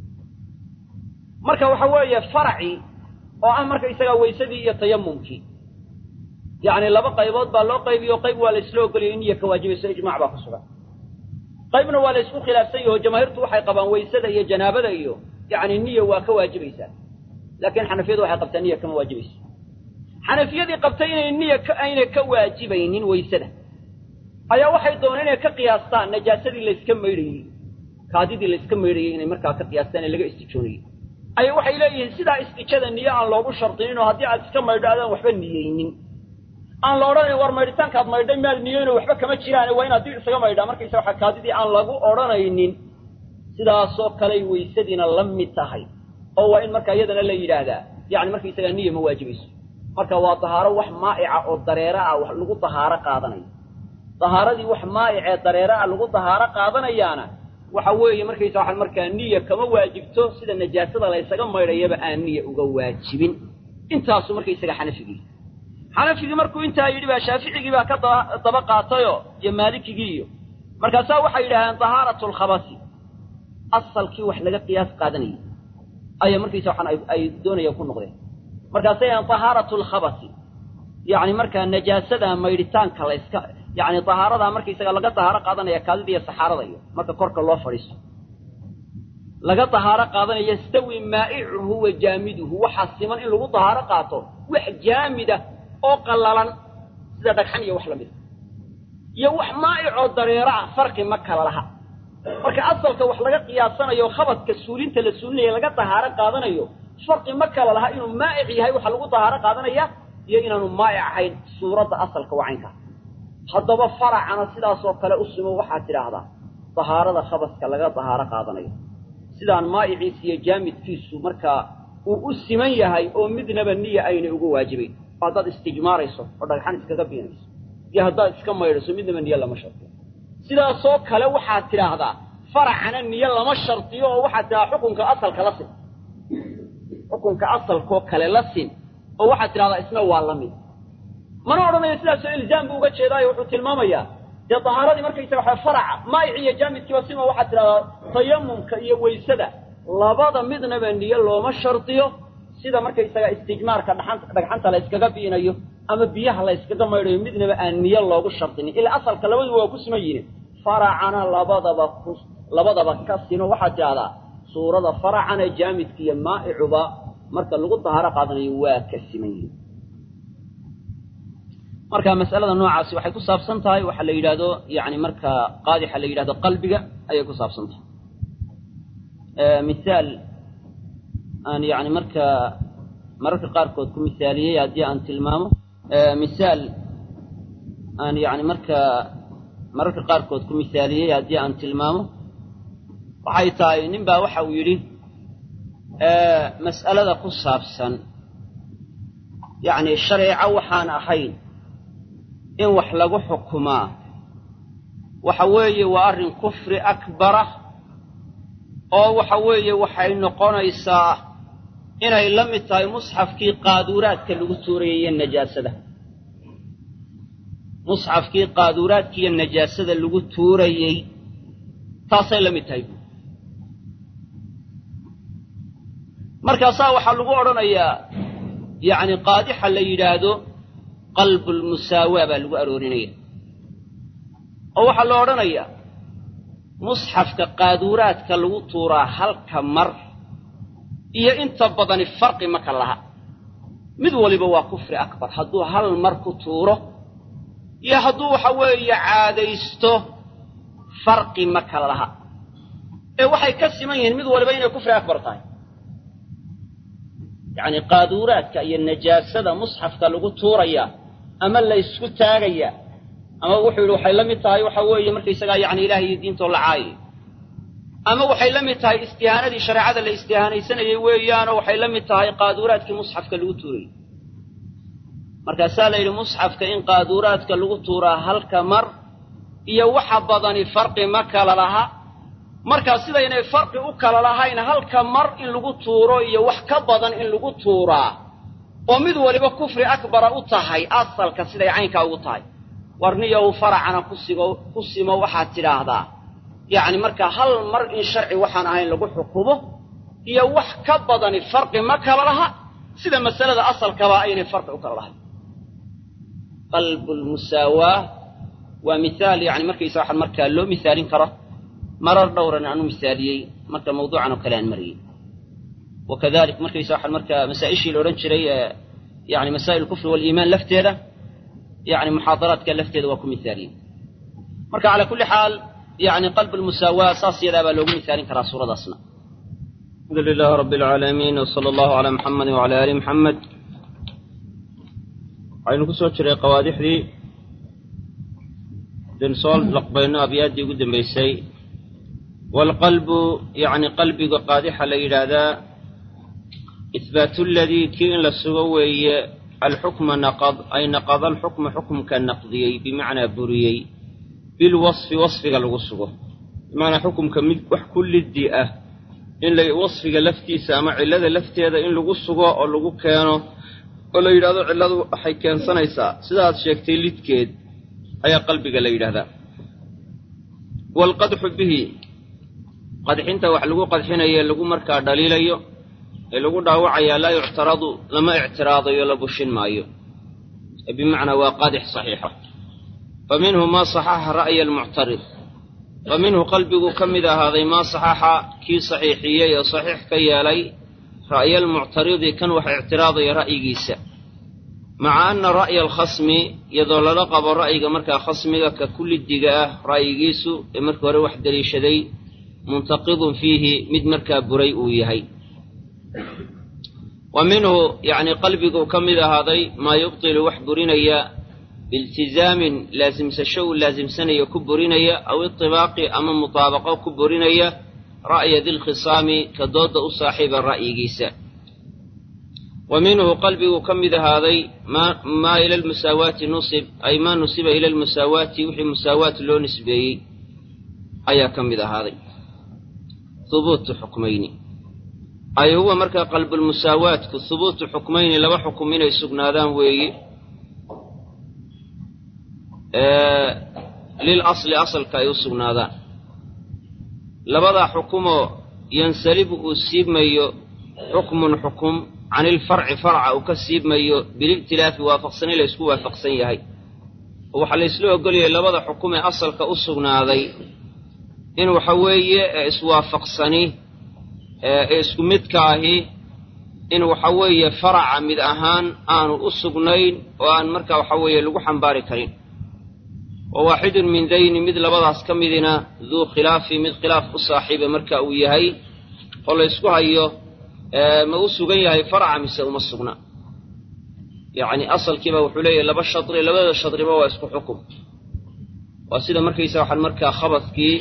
marka waxa weeye faracii oo ah marka isagaa waysadii iyo tayamumkii yacni laba qaybood baa loo qaybiyo qayb waa la isla ogoliyay niya ka waajibayso ijmaac baa ku sugan qaybna waa la isku khilaafsan yaho jamaahiirtu waxay qabaan waysada iyo janaabada iyo yacni niya waa ka waajibaysaa laakiin xanafiyadu waxay qabtaa niya kama waajibayso xanafiyadii qabtay inay niya aynay ka waajibaynin waysada ayaa waxay dooneen inay ka qiyaastaan najaasadii layska maydhayey kaadidii layska maydhayey inay markaa ka qiyaastaan ee laga istijoonayey ayaa waxay leeyihiin sidaa istijada niyo aan loogu shardinin oo haddii aad iska maydho adaan waxba niyeynin aan la odhanayn war maydhitaankaad maydhay maad niyoyno waxba kama jiraan waa inaad dib isaga maydhaa markaysa waxa kaadidii aan lagu odhanaynin sidaasoo kaley waysadiina la mid tahay oo waa in markaa iyadana la yidhaahdaa yacni markaysagaa niya ma waajibayso marka waa tahaaro wax maa'ica oo dareero ah wax lagu tahaaro qaadanayo tahaaradii wax maa'icee dareero ah lagu tahaaro qaadanayaana waxa weeye markaysa waxaa markaa niya kama waajibto sida najaasada la ysaga maydhayaba aan niya uga waajibin intaasu markaysaga xanafigii xanafigii markuu intaa yidhi baa shaaficigii baa ka daba qaatayoo iyo maalikigii iyo markaasaa waxay yidhahdeen tahaaratu lkhabasi asalkii wax laga qiyaas qaadanayay ayaa markaysa waxaan ay doonayaan ku noqdeen markaasay yidhahdeen tahaaratu lkhabasi yacni markaa najaasada maydhitaanka layska yacni tahaaradaa markaysaga laga tahaaro qaadanaya kaadida iyo saxaarada iyo marka korka loo fadhiisto laga tahaaro qaadanaya yastawi maa'icuhu wa jaamiduhu waxaa siman in lagu tahaaro qaato wax jaamida oo qallalan sida dhagxan iyo wax la mida iyo wax maa'icoo dareero ah farqi ma kala laha marka asalka wax laga qiyaasanayo khabadka suulinta la suulinaya laga tahaaro qaadanayo farqi ma kala laha inuu maa'ic yahay waxa lagu tahaaro qaadanaya iyo inaanu maa'ic ahayn suuradda asalka wacaynka haddaba faracana sidaasoo kale u simo waxaad tidhaahdaa tahaarada khabadka laga tahaaro qaadanayo sidaan maa'iciisa iyo jaamidkiisu markaa uu u siman yahay oo midnaba niya aynay uga waajibayn oo haddaad istijmaarayso oo dhagxan iskaga biinayso iyo haddaad iska maydhayso midnaba niyo lama shartiyo sidaasoo kale waxaad tidhaahdaa faracana niyo lama shartiyo oo waxaad tidhahdaa xukunka asalka la sin xukunka asalkoo kale la sin oo waxaad tidhahdaa isna waa la mid mana odhanayo sidaasoo ilzaam buu uga jeedaayo wuxuu tilmaamayaa dee tahaaradii markaysaga waxa faraca maa'ici iyo jaamidkiiba sima waxaad tidhahdaa tayamumka iyo weysada labada midnaba niyo looma shardiyo sida markaysaga istijmaarka dhaxan dhagxanta la yskaga biinayo ama biyaha la yskaga maydhayo midnaba aan niyo loogu shardinin ilaa asalka labaduba waa ku siman yihiin faracana labadaba ku labadaba ka sino waxaad tidhahdaa suurada faracana jaamidka iyo maa'icuba marka lagu dahaaro qaadanayo waa ka siman yihiin marka mas'alada noocaasi waxay ku saabsan tahay waxaa la yidhaahdo yani marka qaadixa la yidhahdo qalbiga ayay ku saabsan tahay misaal aan yani marka mararka qaarkood ku misaaliyey haddii aan tilmaamo misaal aan yani marka mararka qaarkood ku misaaliyey haddii aan tilmaamo waxay tahay nin baa waxa uu yidhi mas'alada ku saabsan yani shareeco waxaan ahayn in wax lagu xukumaa waxa weeye waa arrin kufri akbara oo waxa weeye waxay noqonaysaa inay la mid tahay musxafkii qaaduuraadka lagu tuurayay iyo najaasada musxafkii qaaduuraadka iyo najaasada lagu tuurayey taasay la mid tahay markaasaa waxaa lagu odhanayaa yacni qaadixa la yidhaahdo qalbulmusaawaa baa lagu aroorinaya oo waxaa la odhanayaa musxafka qaaduuraadka lagu tuuraa halka mar iyo inta badani farqi ma ka laha mid waliba waa kufri akbar hadduu hal mar ku tuuro iyo hadduu waxa weeye caadaysto farqi ma kala laha ee waxay ka siman yihiin mid waliba inay kufri akbar tahay yacni qaaduuraadka iyo najaasada musxafka lagu tuuraya ama la ysku taagaya ama wuxuu yidhi waxay la mid tahay waxa weeye markaysagaa yacni ilaah iyo diintoo la caayay ama waxay la mid tahay istihaanadii shareecada la istihaanaysanayay weeyaanoo waxay la mid tahay qaaduuraadkii musxafka lagu tuurayay markaasaa la yidhi musxafka in qaaduuraadka lagu tuuraa halka mar iyo waxa badani farqi ma kala laha markaa sidaynay farqi u kala lahayn halka mar in lagu tuuro iyo wax ka badan in lagu tuuraa oo mid waliba kufri akbara u tahay asalka siday caynkaa ugu tahay warniyow faracana kusigo ku simo waxaad tidhaahdaa yacni markaa hal mar in sharci waxaan ahayn lagu xukumo iyo wax ka badani farqi ma kala laha sida masalada asalkaba aynay farqi u kala lahayn qalbulmusaawaa waa mihaal yani markaysa waxaan markaa loo misaalin karo marar dhowran aan u misaaliyey marka mawduucan oo kale aan mariyey wakadalik markaysa waxaan markaa masaa-ishii la odhan jiray yani masaa'il kufri waliimaan lafteeda yani muxaadaraadka lafteeda waa ku misaaliyey marka calaa kulli xaal yani qalb lmusaawaa saas yadaa baa loogu misaalin karaa suuradaasna alxamdu lilahi rabbi alcaalamiin wsala allahu calaa muxamedi wacala aali muxamed waxaynu ku soo jiray qawaadixdii den soo laqbayno abyaaddii ugu dambaysay waalqalbu yacni qalbiga qaadixa la yidhaahdaa ihbaatu ladii kii in la sugo weeye alxukma naqad ay naqada alxukma xukumka naqdiyey bimacnaa buriyey bilwasfi wasfiga lagu sugo bimacnaa xukumka mid wax ku liddi ah in la wasfiga laftiisa ama cillada lafteeda in lagu sugo oo lagu keeno oo la yidhahdo cilladu waxay keensanaysaa sidaad sheegtay lidkeed ayaa qalbiga la yidhahdaa waalqadxu bihi qadxinta wax lagu qadxinayo lagu markaa dhaliilayo ee lagu dhaawacayaa laa yuctaradu lama ictiraadayo la bushin maayo ee bimacnaa waa qaadix saxiixa fa minhu maa saxaxa ra'ya almuctarid fa minhu qalbiguu ka mid ahaaday maa saxaxa kii saxiixiyey oo saxiix ka yeelay ra'ya almuctaridi kan wax ictiraadaya ra'yigiisa maca anna ra'ya alkhasmi iyadoo lala qabo ra'yiga markaa khasmiga ka kullidiga ah ra'yigiisu ee markii hore wax deliishaday muntaqidun fiihi mid markaa buray uu yahay wa minhu yacni qalbiguu ka mid ahaaday maa yubtilu wax burinaya biiltizaamin laasimsasho uu laasimsanayo ku burinaya aw itibaaqi ama mutaabaqo ku burinaya ra'ya dilkhisaami ka doodda u saaxiiba ra'yigiisa wa minhu qalbiguu ka mid ahaaday maa ila almusaawaati nusib ay maa nusiba ila almusaawaati wixii musaawaat loo nisbeeyey ayaa ka mid ahaaday hubuutu xukmayni ay huwa markaa qalbulmusaawaatku hubuutu xukmayni laba xukum inay sugnaadaan weeye lil asli asalka ay u sugnaadaan labadaa xukumoo yansalibu uu siibmayo xukmun xukum can ilfarci farca uu ka siibmayo bili'tilaafi waafaqsani la ysku waafaqsan yahay oo waxaa la ysla ogolyahay labada xukum ee asalka u sugnaaday in waxa weeye ee iswaafaqsani ee isku midka ahi in waxa weeye faraca mid ahaan aanu u sugnayn oo aan markaa waxa weeye lagu xambaari karin wa waaxidun min dayni mid labadaas ka midina duu khilaafi mid khilaaf u saaxiiba marka uu yahay oo la ysku hayo ma u sugan yahay faraca mise uma sugna yacni asalkiiba wuxuu leeyahay laba shadri labada shadriba waa isku xukum waa sida markaysa waxaan markaa khabadkii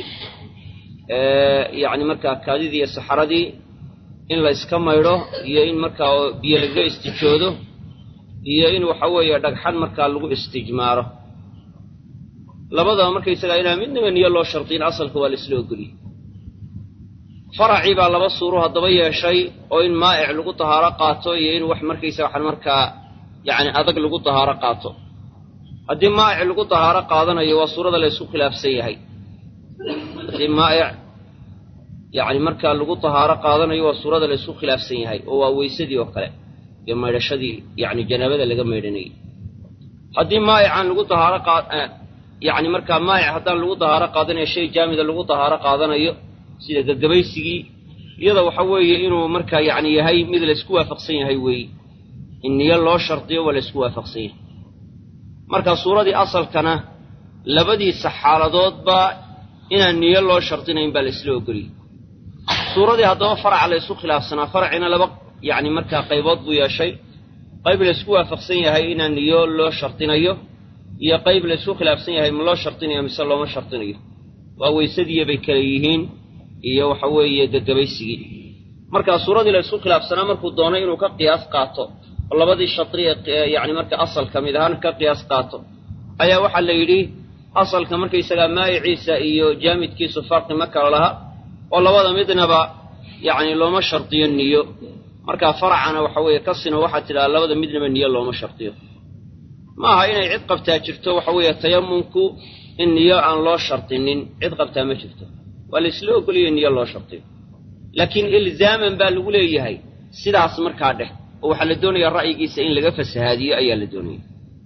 yacni markaa kaadidii iyo saxaradii in la yska maydho iyo in markaa biyo lagaga istijoodo iyo in waxa weeye dhagxan markaa lagu istijmaaro labadaba markaysagaa inaan midnaba niyo loo shardiyin asalka waa la isla ogoliyey faracii baa laba suuro haddaba yeeshay oo in maa'ic lagu tahaaro qaato iyo in wax markaysa waxaan markaa yacni adag lagu tahaaro qaato haddii maa'ic lagu tahaaro qaadanayo waa suurada la ysku khilaafsan yahay haddii maa'ic yacni markaa lagu tahaaro qaadanayo waa suurada la ysku khilaafsan yahay oo waa weysadii oo kale iyo maydhashadii yacni janaabada laga maydhanayay haddii maa'icaan lagu tahaaro qaa yacni markaa maa'ic haddaan lagu tahaaro qaadanayo shay jaamida lagu tahaaro qaadanayo sida gagabaysigii iyada waxa weeye inuu markaa yacni yahay mid laysku waafaqsan yahay weeye in niyo loo shardiyo waa laysku waafaqsan yahay marka suuradii asalkana labadiisa xaaladoodba inaan niyo loo shardinayn baa la isla ogoliyey suuradii haddaba faraca la ysku khilaafsanaa faracina laba yacni markaa qaybood buu yeeshay qayb laysku waafaqsan yahay inaan niyo loo shardinayo iyo qayb laysku khilaafsan yahay ma loo shardinayo mise looma shardinayo waa weysadiiya bay kale yihiin iyo waxa weeye gagabaysigii markaa suuradii la ysku khilaafsanaa markuu doonay inuu ka qiyaas qaato oo labadii shadri ee yacni marka asalka mid ahaan ka qiyaas qaato ayaa waxaa la yidhi asalka markaysagaa maayiciisa iyo jaamidkiisu farqi ma kala laha oo labada midnaba yacni looma shardiyo niyo markaa faracana waxa weeye kasina waxaa tidhaha labada midnaba niyo looma shardiyo ma aha inay cid qabtaa jirto waxa weeye tayamunku in niyo aan loo shardinin cid qabtaa ma jirto waa la isla ogoliyay niyo loo shardiyo laakiin ilzaaman baa lagu leeyahay sidaas markaa dheh oo waxaa la doonayaa ra'yigiisa in laga fasahaadiyo ayaa la doonaya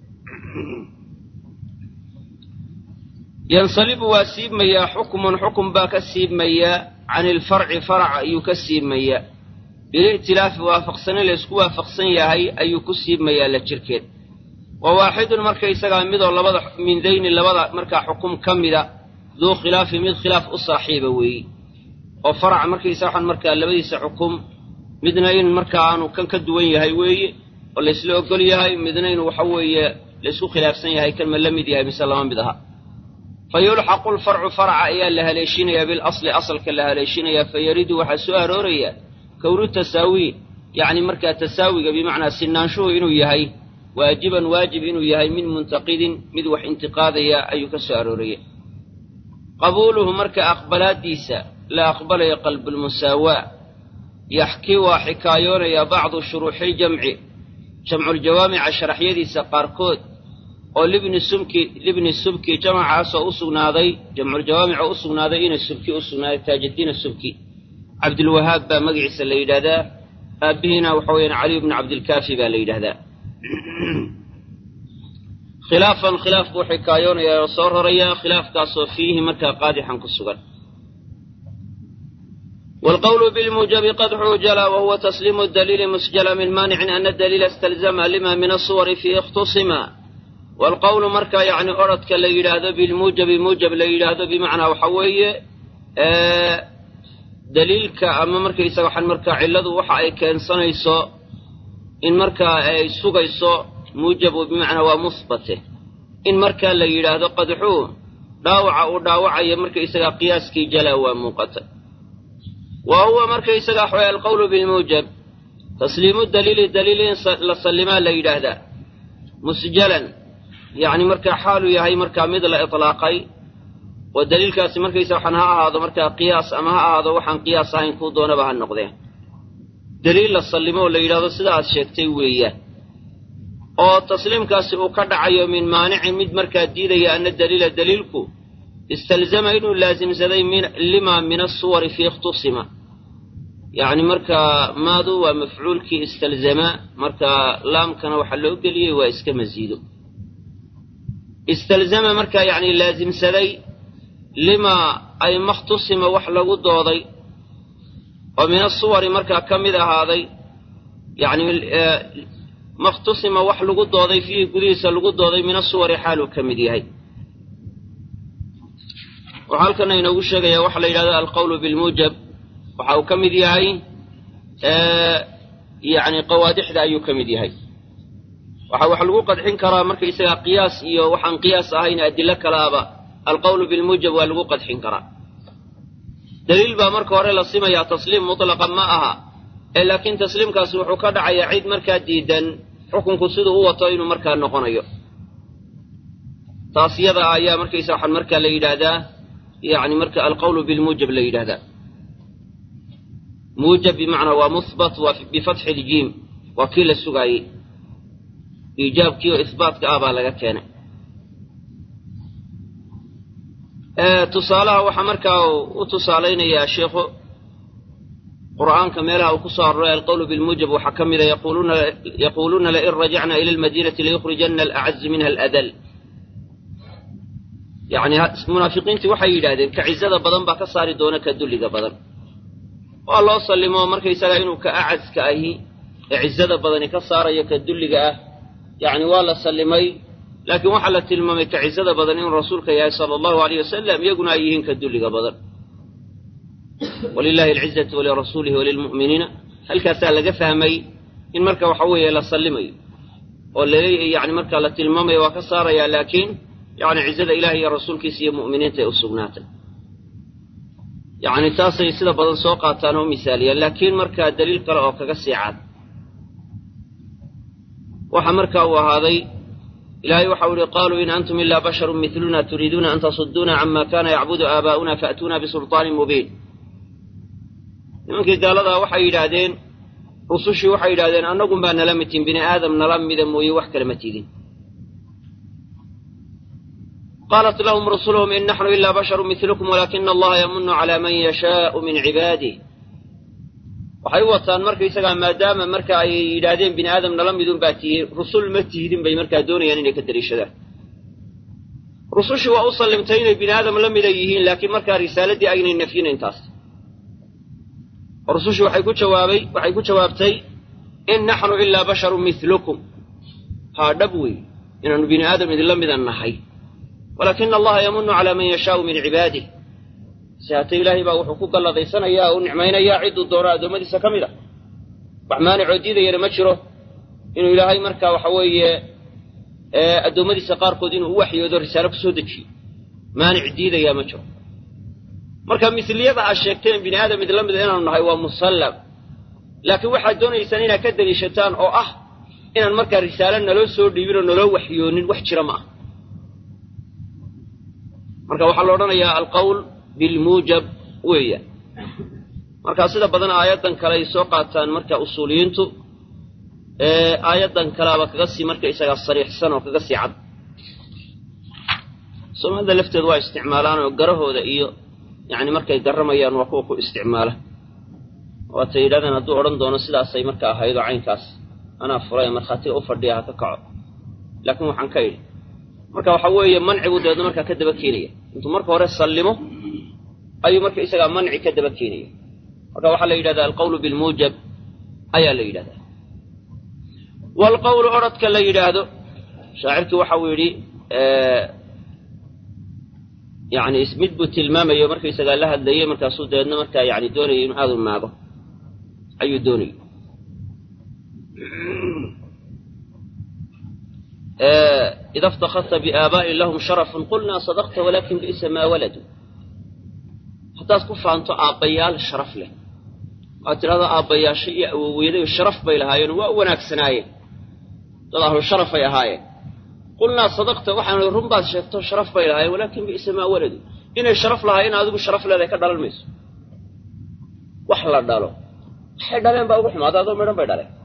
yansalibu waa siibmayaa xukmun xukun baa ka siibmayaa can ilfarci farac ayuu ka siibmayaa bili'tilaafi waafaqsani laysku waafaqsan yahay ayuu ku siibmayaa la jirkeed wa waaxidun marka isagaa midoo labada min dayni labada markaa xukum ka mida duu khilaafi mid khilaaf u saaxiiba weeyi oo farac markaysa waxaan markaa labadiisa xukum midna in markaa aanu kan ka duwan yahay weeye oo laysla ogol yahay midna inuu waxa weeye laysku khilaafsan yahay kan ma la mid yahay mise lama mid aha fa yulxaqu lfarcu farca ayaa la haleeshinayaa bilasli asalka la haleeshinayaa fa yaridu waxaa soo arooraya kownu tasaawi yacni markaa tasaawiga bimacnaa sinaanshuhu inuu yahay waajiban waajib inuu yahay min muntaqidin mid wax intiqaadaya ayuu ka soo arooraya qabuuluhu marka aqbalaaddiisa la aqbalayo qalbulmusaawaa yaxkii waa xikaayoonayaa bacdu shuruuxiiljamci jamculjawaamica sharaxyadiisa qaarkood oo libni sumki libni subki jamacaasoo u sugnaaday jamculjawaamica u sugnaaday ina subki u sugnaaday taajiddiina subki cabdilwahaab baa magaciisa la yidhahdaa aabbihiina waxa weeyaan caliyu bnu cabdilkaafi baa la yidhahdaa khilaafan khilaaf buu xikaayoonayaa oo soo rarayaa khilaafkaasoo fiihi markaa qaadixan ku sugan والقول بالموجب قدح جلا وهو تسليم الدليل مسجل من مانع أن الدليل استلزم لما من الصور فيه اختصما والقول مركا يعني أردك ليلاد بالموجب موجب ليلاد بمعنى وحوية آه دليلك أما مركا يسوحن مركا علده وحا أي كان صنيسو إن مركا أي سوغيسو موجب بمعنى ومثبته إن مركا ليلاد قدحو داوع وداوع أي مركا يسوى قياسكي جلا وموقته وهو مركا يسقى حوى القول بالموجب تسليم الدليل دليل لسلما لا يدهدا مسجلا يعني مركا حاله يهي مركا مثل إطلاقي والدليل كاسي مركا يسوى حنها هذا مركا قياس أما هذا وحن قياس هين كودون بها النقدين دليل لسلما ولا يدهدا سدا الشيكتي وياه oo tasliimkaasi uu ka dhacayo min maanicin mid markaa diidaya ana daliila daliilku istalzama inuu laasimsaday lima min asuwari fi ikhtusima yacni markaa maadu waa mafcuulkii istalzama markaa laamkana waxaa loo geliyey waa iska masiido istalzama markaa yacni laasimsaday lima ay makhtusima wax lagu dooday oo min asuwari markaa ka mid ahaaday yacni makhtusima wax lagu dooday fiihi gudihiisa lagu dooday min asuwari xaaluu ka mid yahay waxaa halkana inoogu sheegaya waxa la yidhahdo alqawlu bilmuujab waxa uu ka mid yahay yani qawaadixda ayuu ka mid yahay waxa wax lagu qadxin karaa marka isagaa qiyaas iyo waxaan qiyaas ahayn adilo kalaaba alqawlu bilmuujab waa lagu qadxin karaa daliil baa marka hore la simayaa tasliim mutlaqa ma aha ee laakiin tasliimkaasi wuxuu ka dhacayaa cid markaa diidan xukunku siduu u wato inuu markaa noqonayo taas yada ayaa markaysa waxaan markaa la yidhaahdaa يعني مركا القول بالموجب لا يهذا موجب بمعنى ومثبت بفتح الجيم وكيل السقاي إيجاب كيو إثبات كآبا لغا كان آه تصالها وحمركا وتصالين يا شيخ قرآن كميلها وكسار القول بالموجب وحكم يقولون يقولون لئن رجعنا إلى المدينة ليخرجن الأعز منها الأذل yacni munaafiqiintii waxay yidhaahdeen ka cizada badan baa ka saari doona ka dulliga badan waa loo sallimo markaysagaa inuu ka acaska ahi ee cizada badani ka saarayo ka dulliga ah yacni waa la sallimay laakiin waxaa la tilmaamay ka cizada badan inuu rasuulka yahay sala allahu aleyh wasalam iyaguna ay yihiin ka dulliga badan walilahi alcizatu walirasuulihi walilmu'miniina halkaasaa laga fahmay in marka waxa weeye la sallimayo oo laleeyahay yani markaa la tilmaamayo waa ka saaraya laakiin yani cizada ilahi iyo rasuulkiisa iyo mu'miniinta ay u sugnaatay yacni taasay sida badan soo qaataan oo misaaliyaan laakiin markaa daliil kale oo kaga sii cad waxa markaa uu ahaaday ilaahay waxau ihi qaaluu in antum ilaa basharun miluna turiiduuna an tasuduuna cama kana yacbudu aabaa'una fa'tuuna bisulطaanin mubiin nimankii gaaladaa waxay yidhaahdeen rusushii waxay yidhahdeen annagun baa nala mitin bini aadam nala mida mooye wax kale ma tidin قالت لهم رسلهم إن نحن إلا بشر مثلكم ولكن الله يمن على من يشاء من عباده waxay u wataan marka isagaa maadaama marka ay yidhaahdeen bini aadam nala midun baa tihiin rusul ma tihidin bay markaa doonayaan inay ka dariishadaan rusushii waa u sallimtay inay bini aadam la mida yihiin laakiin markaa risaaladii aynay nafyin intaas rusushii waxay ku jawaabay waxay ku jawaabtay in naxnu ilaa basharun milukum haa dhab wey inaanu bini aadam idinla midan nahay walaakina allaha yamunu calaa man yashaau min cibaadih si haatee ilaahay baa wuxuu ku galladaysanaya u nicmaynayaa cidduu doono addoommadiisa ka mid a wax maanicoo diidayana ma jiro inuu ilaahay markaa waxa weeye addoommadiisa qaarkood inuu u waxyoodo risaalo ku soo dejiyo maanic diidayaa ma jiro marka misliyada aad sheegteen bini aadam idinla mida inaanu nahay waa musallam laakiin waxaad doonaysaan inaad ka daliishataan oo ah inaan markaa risaalo naloo soo dhiibin oo naloo waxyoonin wax jira ma ah marka waxaa la odhanayaa alqawl bilmuujab weeyaan marka sida badan aayaddan kale ay soo qaataan marka usuuliyiintu aayaddan kaleaba kaga sii marka isagaa sariixsan oo kaga sii cad soomaalida lafteedu waa isticmaalaan oo garahooda iyo yani markay garamayaan waa kuwa ku isticmaala waatay yidhahdeen hadduu odhan doono sidaasay marka ahaydoo caynkaas anaa furay markhaatiga u fadhiya ha ka kaco laakiin waxaan ka idhi marka waxa weeye mancigu dabeedna markaa ka daba keenaya intuu marka hore sallimo ayuu marka isagaa manci ka daba keenaya marka waxaa la yidhahdaa alqawlu bilmuujab ayaa la yidhahdaa waalqawlu odrhodka la yidhaahdo shaacirkii waxa uu yidhi yani mid buu tilmaamayo markaysagaa la hadlayey markaasuu dabeedna markaa yani doonayay inuu aada u maago ayuu doonayay ida iftakadta biaabaa'in lahum sharafun qulnaa sadaqta walaakin bi'sa maa waladu haddaad ku faanto aabbayaal sharaf leh waad tidhahdaa aabbayaasho iyo awoweydayo sharaf bay lahaayeen waa u wanaagsanaayeen dad ahlu sharafay ahaayeen qulnaa sadaqta waxaanu run baad sheegto sharaf bay lahaayeen walaakin bi'sa maa waladu inay sharaf lahaayeen adigu sharaf leedahay ka dhalan mayso wax la dhalo waxay dhaleen baa ugu xumaada adoo midhan bay dhaleen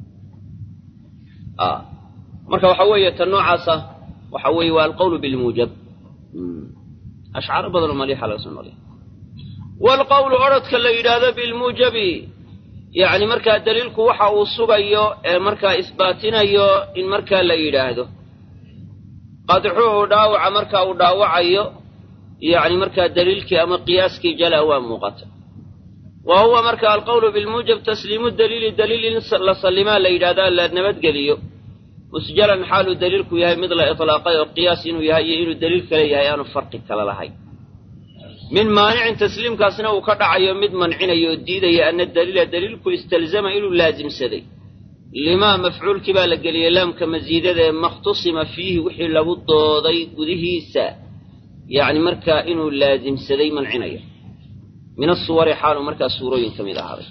marka waxa weeye tan noocaasa waxa weeye waa alqawlu bilmuujab ashcaaro badanoo maliixa laga soo noqliya waalqawlu odrhodka la yidhaahdo bilmuujabi yacni markaa daliilku waxa uu sugayo ee markaa isbaatinayo in markaa la yidhaahdo qadxuhu dhaawaca markaa uu dhaawacayo yacni markaa daliilkii ama qiyaaskii jala waa muuqata wa huwa marka alqawlu bilmuujab tasliimu daliili daliil in la sallimaa la yidhahdaa la nabadgeliyo musjalan xaaluu daliilku yahay mid la itlaaqay oo qiyaas inuu yahay iyo inuu daliil kale yahay aanu farqi kale lahayn min maanicin tasliimkaasna uu ka dhacayo mid mancinayo oo diidaya ana daliila daliilku istalzama inuu laasimsaday limaa mafcuulkii baa la geliyey laamka masiidada ee makhtusima fiihi wixii lagu dooday gudihiisa yacni markaa inuu laasimsaday mancinayo min asuwari xaaluu markaa suurooyin ka mid ahaaday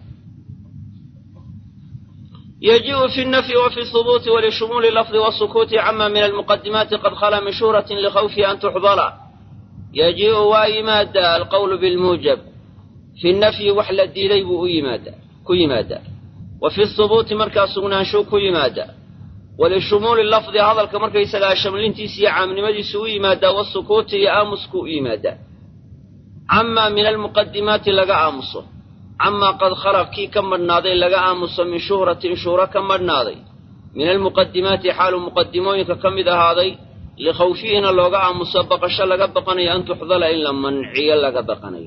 يجيء في النفي وفي الثبوت ولشمول اللفظ والسكوت عما من المقدمات قد خلا من شهرة لخوف أن تحضر يجيء وإمادا القول بالموجب في النفي وحل الديلي بأيمادا كيمادا وفي الثبوت مركز سغنانشو كيمادا ولشمول اللفظ هذا الكمركز يسلا شملين تيسي عام نمدي سوي مادا والسكوت يآمس كيمادا عما من المقدمات لقى آمسه camaa qad khalaq kii ka madhnaaday laga aamuso min shuhratin shuhro ka madhnaaday min almuqadimaati xaalu muqadimooyinka ka mid ahaaday likhawfihina looga aamuso baqasho laga baqanayo an tuxdala in la manciyo laga baqanayo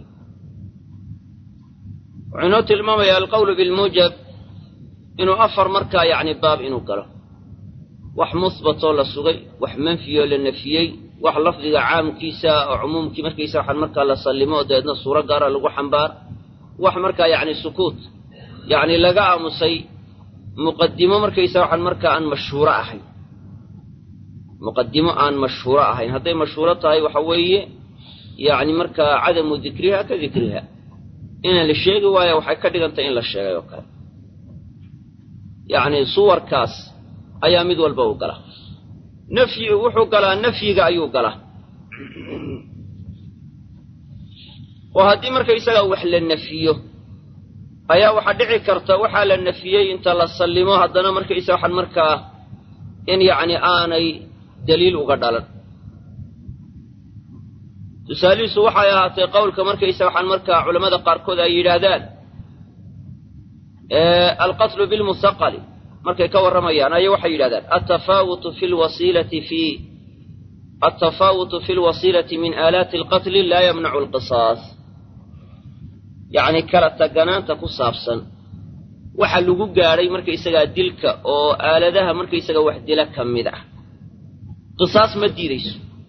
wuxuu inoo tilmaamayaa alqawlu bilmuujab inuu afar markaa yacni baab inuu galo wax musbatoo la sugay wax manfiyoo la nafiyey wax lafdiga caamkiisa oo cumuumkii markaysa waxaan markaa la sallimo oo dabeedna suuro gaara lagu xambaar wax markaa yacni sukuut yacni laga aamusay muqadimo markaysa waxaan markaa aan mashhuuro ahayn muqadimo aan mashhuuro ahayn hadday mashhuuro tahay waxa weeye yacni markaa cadamu dikriha ka dikriha inaan la sheegi waayo waxay ka dhigantay in la sheegay oo kale yacni suwarkaas ayaa mid walba u gala nafyi wuxuu galaa nafyiga ayuu galaa oo haddii markaysagaa wax la nafiyo ayaa waxaa dhici karta waxaa la nafiyey inta la sallimo haddana markaysa waxaan markaa in yacni aanay daliil uga dhalan tusaalihiisu waxay ahaatay qowlka markaysa waxaan markaa culammada qaarkood ay yidhaahdaan alqatlu bilmusaqali markay ka warramayaan ayaa waxay yidhahdaan altafaawutu fi lwasiilati fi altafaawutu fi lwasiilati min aalaati alqatli laa yamnacu alqisaas yacni kala taganaanta ku saabsan waxa lagu gaadhay markaysagaa dilka oo aaladaha markaysaga wax dila ka mid ah qisaas ma diidayso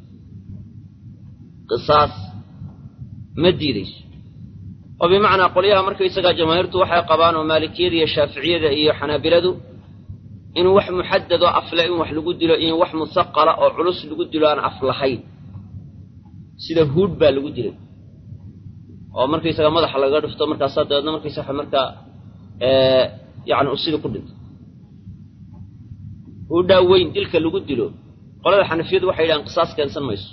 qisaas ma diidayso oo bimacnaa qolyaha markaysagaa jamaahiirtu waxay qabaan oo maalikiyada iyo shaaficiyada iyo xanaabiladu in wax muxadadoo afle in wax lagu dilo in wax musaqala oo culus lagu dilo aan af lahayn sida huud baa lagu dilay oo markaysaga madaxa lagaga dhufto markaasaa dabeedna markaysa markaa yani u sidii ku dhinto huudhaa weyn dilka lagu dilo qolada xanafiyadu waxay yidhahaan qisaas keensan mayso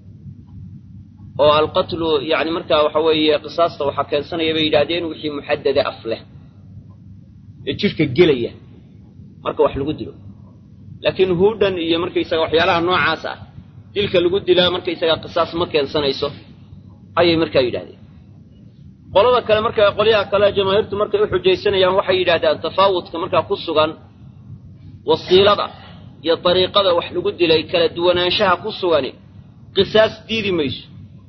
oo alqatlu yani markaa waxa weeye qisaasta waxaa keensanaya bay yidhahdeen wixii muxadade af leh ee jidhka gelaya marka wax lagu dilo laakiin huudhan iyo markaysaga waxyaalaha noocaas ah dilka lagu dilaa markaysaga qisaas ma keensanayso ayay markaa yidhahdeen qolada kale markaa qolyaha kale jamaahiirtu markay u xujaysanayaan waxay yidhahdaan tafaawudka markaa ku sugan wasiilada iyo dariiqada wax lagu dilay kala duwanaanshaha ku sugani qisaas diidi mayso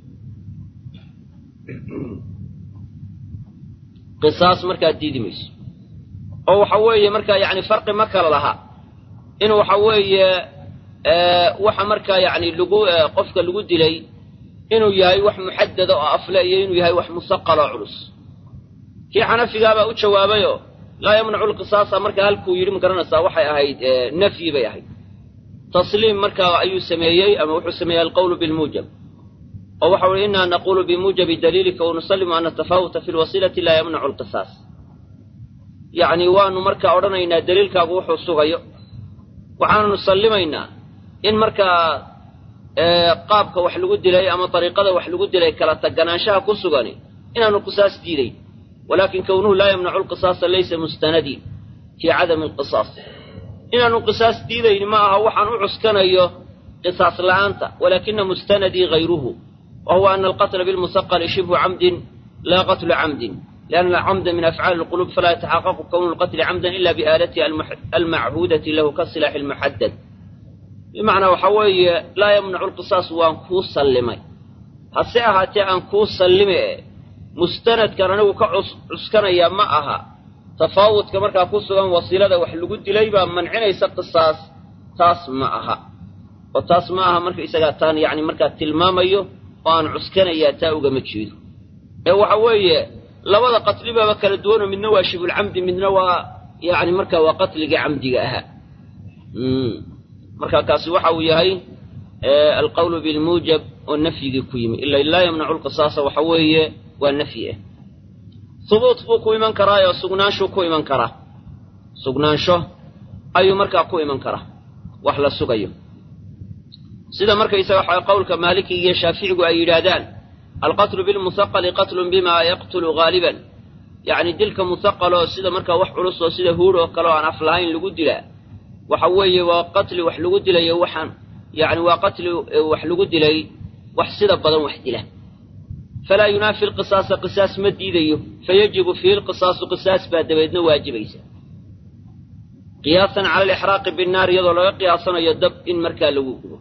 qisaas markaa diidi mayso oo waxa weeye markaa yacni farqi ma kala laha in waxa weeye waxa markaa yacni lagu qofka lagu dilay inuu yahay wax muxadada oo afle iyo inuu yahay wax musaqal oo culus kii xanafigaabaa u jawaabayoo laa yamnacu lqisaasa markaa halkuu yidhi ma garanaysaa waxay ahayd nafyi bay ahayd tasliim markaa ayuu sameeyey ama wuxuu sameeyey alqowlu bilmuujab oo waxau uhi inaa naqulu bimuujabi daliilika wanusalimu ana tafaawuta fi lwasiilati laa yamnacu lqisaas yacni waanu markaa odhanaynaa daliilkaagu wuxuu sugayo waxaananu sallimaynaa in markaa qaabka wax lagu dilay ama dariiqada wax lagu dilay kala taganaanshaha ku sugani inaanu qisaas diidayn walakin kownuhu laa yamnacu lqisaasa laysa mustanadi fii cadami alqisaas inaanu qisaas diidayni ma aha waxaan u cuskanayo qisaas la'aanta walakina mustanadii hayruhu wa huwa ana alqatla bilmusaqali shibhu camdin laa qatlu camdin lianna alcamda min afcaali lqulub falaa yataxaqaqu kownu lqatli camdan ila biaalatihi almachuudati lahu kasilaaxi almuxadad bimacnaa waxaa weeye laa yamnacu lqisaas waan kuu sallimay hase ahaatee aan kuu sallime e mustanadkan anigu ka cuskanayaa ma aha tafaawudka markaa ku sugan wasiilada wax lagu dilay baa mancinaysa qisaas taas ma aha oo taas ma aha marka isagaa taan yacni markaa tilmaamayo oo aan cuskanayaa taa ugama jeedo ee waxa weeye labada qatlibaaba kala duwanoo midna waa shibulcamdi midna waa yacni markaa waa qatliga camdiga ahaa marka kaasi waxa uu yahay alqawlu bilmuujab oo nafyigii ku yimi ila laa yamnacu lqisaasa waxa weeye waa nafyi ah hubuut buu ku iman karaayoo sugnaanshuu ku iman karaa sugnaansho ayuu markaa ku iman karaa wax la sugayo sida markaysaga waxa qowlka maalikiga iyo shaaficigu ay yidhaahdaan alqatlu bilmusaqali qatlun bima yaqtulu haaliban yacni dilka musaqaloo sida markaa wax culus oo sida huur oo kale oo aan af lahayn lagu dilaa waxa weeye waa qatli wax lagu dilayo waxaan yacni waa qatli wax lagu dilay wax sida badan wax dila falaa yunaafi lqisaasa qisaas ma diidayo fayajibu fiihi lqisaasu qisaas baa dabeedna waajibaysa qiyaasan cala alixraaqi binnaar iyadoo laga qiyaasanayo dab in markaa lagu gubo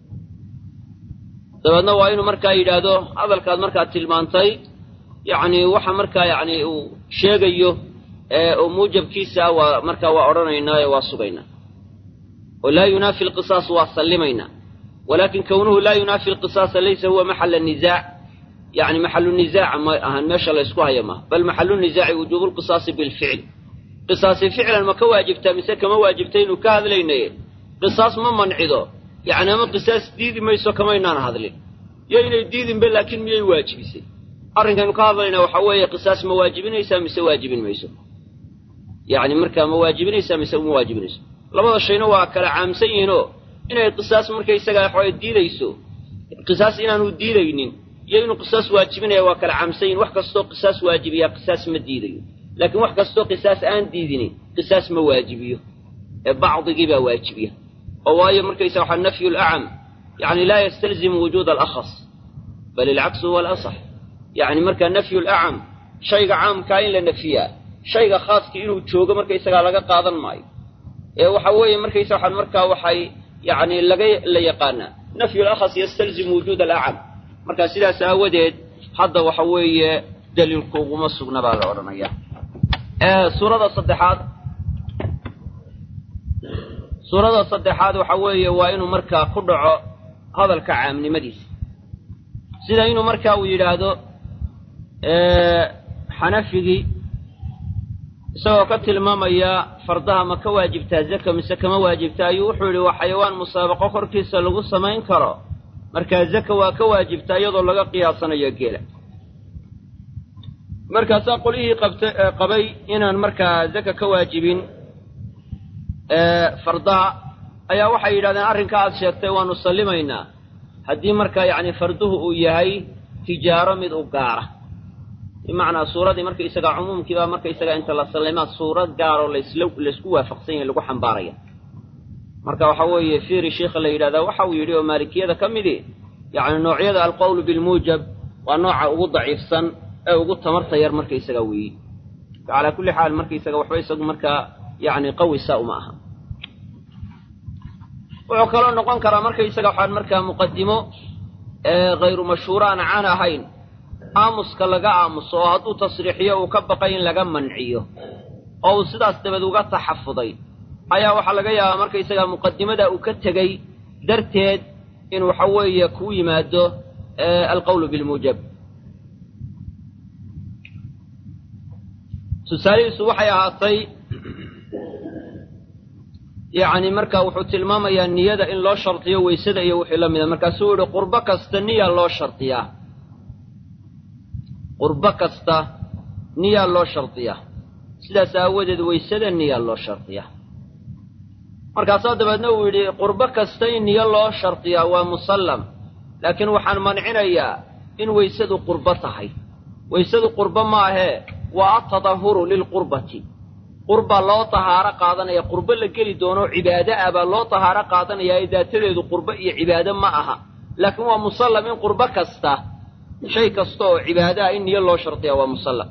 dabeedna waa inuu markaa yidhaahdo hadalkaad markaa tilmaantay yacni waxa markaa yacni uu sheegayo oo muujabkiisa waa markaa waa odhanaynaayo waa sugaynaa oo laa yunaafi lqisaas waa sallimaynaa walaakin kownuhu laa yunaafi lqisaasa laysa huwa maxala nisaac yani maxalu nisaaca ma ahan meesha laysku haya maaha bal maxalu nisaaci wujuubu lqisaasi bilficl qisaasi ficlan ma ka waajibtaa mise kama waajibta inuu ka hadlaynaye qisaas ma mancido yacni ama qisaas diidi mayso kamaynaan hadlin yo inay diidinba laakiin miyay waajibisay arrinkaynu ka hadlaynaa waxaa weeye qisaas ma waajibinaysaa mise waajibin mayso yacni markaa ma waajibinaysaa mise uma waajibinayso labada shayna waa kala caamsan yihiinoo inay qisaas markaysagaa waxaway diidayso qisaas inaanu diidaynin iyo inuu qisaas waajibinaya waa kala caamsan yihin wax kastoo qisaas waajibiyaa qisaas ma diidayo laakiin wax kastoo qisaas aan diidinin qisaas ma waajibiyo ee bacdigii baa waajibiya oo waayo markaysa waxaa nafyu lacam yacni laa yastalzimu wujuuda alakhas bal ilcaksu huwa alasax yacni markaa nafyu lacam shayga caamkaa in la nafiyaa shayga khaaskii inuu joogo markaysagaa laga qaadan maayo ee waxa weeye markaysa waxaan markaa waxay yacni laga la yaqaanaa nafyu lakhas yastalzimu wujuuda alacam marka sidaas aawadeed hadda waxa weeye daliilku uguma sugna baa la odhanaya suurada saddexaad suurada saddexaad waxa weeye waa inuu markaa ku dhaco hadalka caamnimadiisa sida inuu markaa uu yidhaahdo xanafigii isagoo ka tilmaamaya fardaha ma ka waajibtaa zaka mise kama waajibta ayuu wuxuu yidhi waa xayawaan musaabaqo korkiisa lagu samayn karo markaa zaka waa ka waajibtaa iyadoo laga qiyaasanayo geela markaasaa qolihii qabta qabay inaan markaa zaka ka waajibin fardaha ayaa waxay yidhahdeen arrinka aad sheegtay waanu sallimaynaa haddii markaa yacni farduhu uu yahay tijaaro mid u gaara bimacnaa suuradii marka isagaa cumuumkii baa marka isagaa inta la sallimaa suurad gaaroo lasla laysku waafaqsan yahay lagu xambaaraya marka waxa weeye fiiri sheikha la yidhahdaa waxa uu yidhi oo maalikiyada ka midi yacni noocyada alqowlu bilmuujab waa nooca ugu daciifsan ee ugu tamarta yar markaysaga weeye calaa kulli xaal markaysaga waxba isagu markaa yacni qawisa uma aha wuxuu kaloo noqon karaa markaysaga waxaan markaa muqadimo hayru mashhuura aan caan ahayn aamuska laga aamuso oo hadduu tasriixiyo uu ka baqay in laga manciyo oo uu sidaas dabeed uga taxafuday ayaa waxaa laga yaabaa markaysaga muqadimada uu ka tegey darteed in waxa weeye kuu yimaado alqawlu bilmuujab tusaalihiisu waxay ahaatay yacni marka wuxuu tilmaamayaa niyada in loo shardiyo weysada iyo wixii la mida markaasuu yihi qurbo kasta niya loo shardiyaa qurbo kasta niyaa loo shardiyaa sidaas aawadeed weysada niyaa loo shardiyaa markaasaa dabeedna uu yidhi qurbo kasta in niyo loo shardiyaa waa musallam laakiin waxaan mancinayaa in weysadu qurbo tahay weysadu qurbo ma ahee waa atadahuru lilqurbati qurba loo tahaaro qaadanaya qurbo la geli doono cibaado ah baa loo tahaaro qaadanayaa ee daatadeedu qurbo iyo cibaado ma aha laakiin waa musallam in qurbo kasta shay kasta oo cibaado ah in niyo loo shardiyaa waa musallam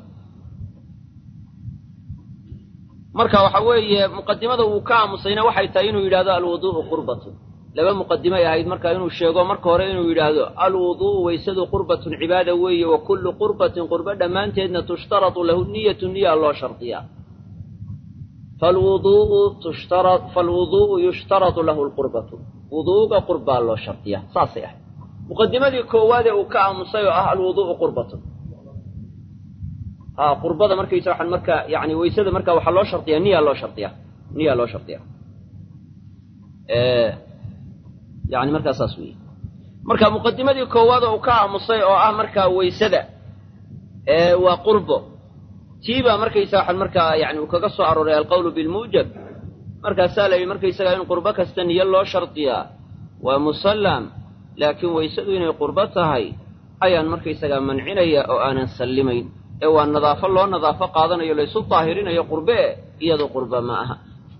marka waxa weeye muqadimada uu ka aamusayna waxay tahay inuu yidhahdo alwuduu'u qurbatun laba muqadimay ahayd marka inuu sheego marka hore inuu yidhaahdo alwuduu'u weysadu qurbatun cibaada weeye wa kullu qurbatin qurbo dhammaanteedna tushtaratu lahu niyatu niya loo shardiyaa falwuduu'u tushtara falwuduu'u yushtaratu lahu lqurbatu wuduuga qurbaa loo shardiyaa saasay ahayd muqadimadii koowaadee uu ka aamusay oo ah alwuduu'u qurbatun a qurbada markaysa waxaan marka yani weysada marka waxaa loo shardiyaa niya loo shardiyaa niya loo shardiyaa yani markaa saas weeye marka muqadimadii koowaad oo uu ka aamusay oo ah markaa weysada waa qurbo tii baa markaysa waxaan markaa yani uu kaga soo arooray alqawlu bilmuujab markaasaa la yidhi markaysagaa in qurbo kasta niyo loo shardiyaa waa musallam laakiin weysadu inay qurbo tahay ayaan markaysagaa mancinaya oo aanan sallimayn ee waa nadaafo loo nadaafo qaadanayo laysu daahirinayo qurbe e iyadoo qurba ma aha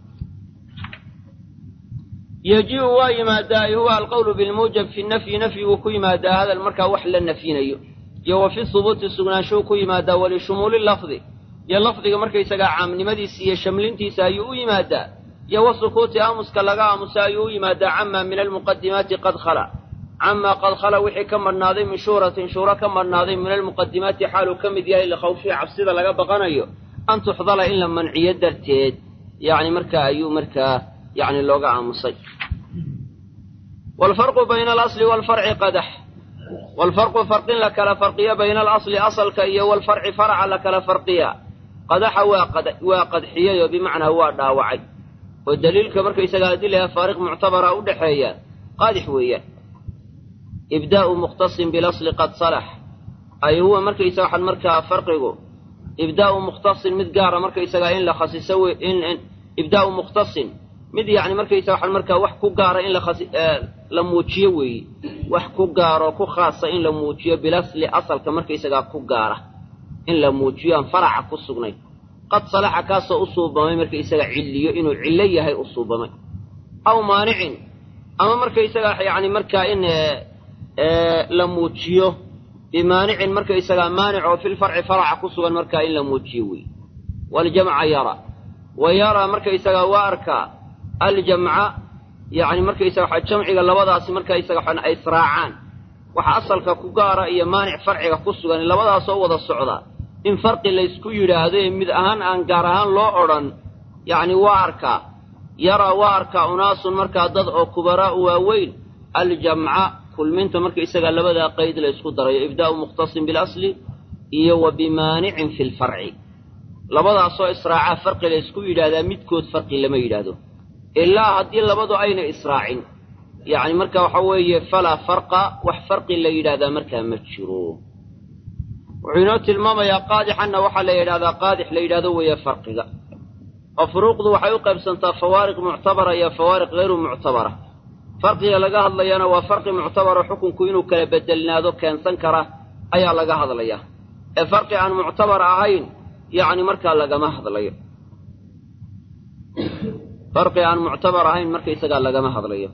yejibu waa yimaadaa ay huwa alqawlu bilmuujab fi nafyi nafyiguu ku yimaadaa hadal markaa wax la nafyinayo iyo wa fi hubuuti sugnaanshuhu ku yimaadaa walishumuuli lafdi iyo lafdiga markaysagaa caamnimadiisa iyo shamlintiisa ayuu u yimaadaa iyo wa sukuuti aamuska laga aamusa ayuu u yimaadaa camaa min almuqadimaati qad khala camaa qad khala wixii ka madhnaaday min shuhratin shuhro ka madhnaaday min almuqadimaati xaaluu ka mid yahay likhawfihi cabsida laga baqanayo an tuxdala in la manciyo darteed yacni markaa ayuu markaa yani looga aamusay waalfarqu bayna alasli waalfarci qadax waalfarqu farqin la kala farqiya bayna alasli asalka iyo waalfarci faraca la kala farqiya qadaxa waa qadxiyayoo bimacnaa waa dhaawacay oo daliilka markaysagaa adilaha faariq muctabara u dhexeeya qaadix weeyaan ibdaa'u mukhtasin bilasli qad salax ay huwa markaysa waxaan markaa farqigu ibdaa'u mukhtasin mid gaara markaysagaa in la khasiso in ibdaa'u mukhtasin mid yacni markaysa waxaan markaa wax ku gaara in la muujiyo weeye wax ku gaaroo ku khaasa in la muujiyo bilasli asalka markaysagaa ku gaara in la muujiyo aan faraca ku sugnayn qad salaxa kaasoo u suubamay markaysaga cilliyo inuu cillo yahay u suubamay aw maanicin ama markaysagaa yacni markaa in la muujiyo bimaanicin markaysagaa maanic oo filfarci faraca ku sugan markaa in la muujiyo weeye waljamca yara wa yaraa markaysagaa waa arkaa aljamca yacni markaysaga waxa jamciga labadaasi markaysaga waxaan ay israacaan waxa asalka ku gaara iyo maanic farciga ku sugan labadaasoo wada socda in farqi laysku yidhaahdo ee mid ahaan aan gaar ahaan loo odhan yacni waa arkaa yaraa waa arkaa unaasun markaa dad oo kubaraa'u waaweyn aljamca kulminta markaysagaa labadaa qayd la ysku darayo ibdaa'u mukhtasin bilasli iyo wa bimaanicin fi lfarci labadaasoo israacaa farqi la ysku yidhaahdaa midkood farqi lama yidhaahdo ilaa haddii labadu ayna israacin yacni marka waxa weeye falaa farqa wax farqi la yidhahdaa markaa ma jiro wuxuu inoo tilmaamayaa qaadixanna waxaa la yidhahdaa qaadix la yidhahdo weeye farqiga oo furuuqdu waxay u qaybsantaa fawaariq muctabara iyo fawaariq hayru muctabara farqiga laga hadlayana waa farqi muctabaro xukunku inuu kala bedelnaado keensan kara ayaa laga hadlaya ee farqi aan muctabar ahayn yacni markaa lagama hadlayo farqi aan muctabar ahayn markaysagaa lagama hadlayo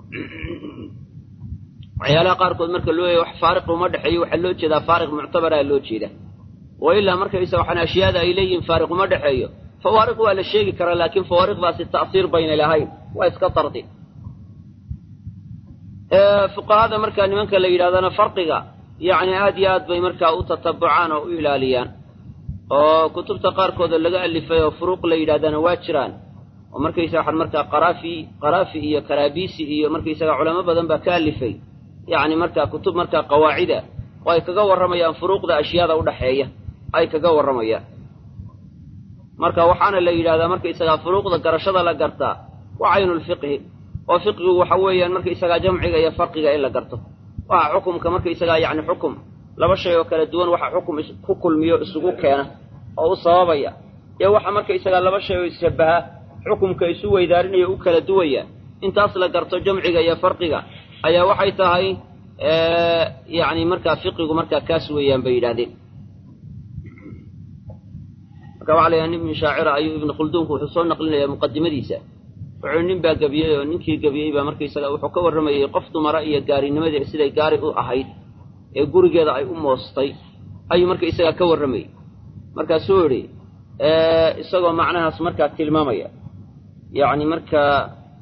waxyaalaha qaarkood marka loo yahay wax faariq uma dhexeeyo waxaa loo jeedaa faariq muctabaraa loo jeeda wa ilaa markaysa waxaan ashyaada ay leeyihiin faariq uma dhexeeyo fawaariq waa la sheegi karaa laakiin fawaariqdaasi ta'siir bayna lahayn waa iska dardi fuqahada markaa nimanka la yidhahdana farqiga yacni aad iyo aad bay markaa u tatabucaan oo u ilaaliyaan oo kutubta qaarkooda laga alifay oo furuuq la yidhahdana waa jiraan oo markaysaga waxaan markaa qaraafi qaraafi iyo karaabisi iyo markaysaga culamo badan baa ka alifay yacni markaa kutub markaa qawaacida oo ay kaga warramayaan furuuqda ashyaada udhaxeeya ay kaga warramayaan marka waxaana la yidhahdaa markaysagaa furuuqda garashada la gartaa waa caynulfiqhi oo fiqhigu waxa weeyaan markaysagaa jamciga iyo farqiga in la garto waxa xukumka markaysagaa yacni xukum laba shay oo kala duwan waxa xukum ku kulmiyo isugu keena oo u sababaya iyo waxa markaysagaa laba shay oo isshabbaha xukumka isu weydaarinaya u kala duwaya intaas la garto jamciga iyo farqiga ayaa waxay tahay yacni markaa fiqigu markaa kaas weeyaan bay yidhahdeen marka waxa la yidhaha nin min shaacira ayuu ibnu khulduunku wuxuu soo naqlinayaa muqadimadiisa wuxuu nin baa gebiyey oo ninkii gebiyey baa markaysaga wuxuu ka warramayey qof dumara iyo gaarinimadii siday gaari u ahayd ee gurigeeda ay u moostay ayuu markaysagaa ka warramayey markaasuu idhi isagoo macnahaas markaa tilmaamaya yacni markaa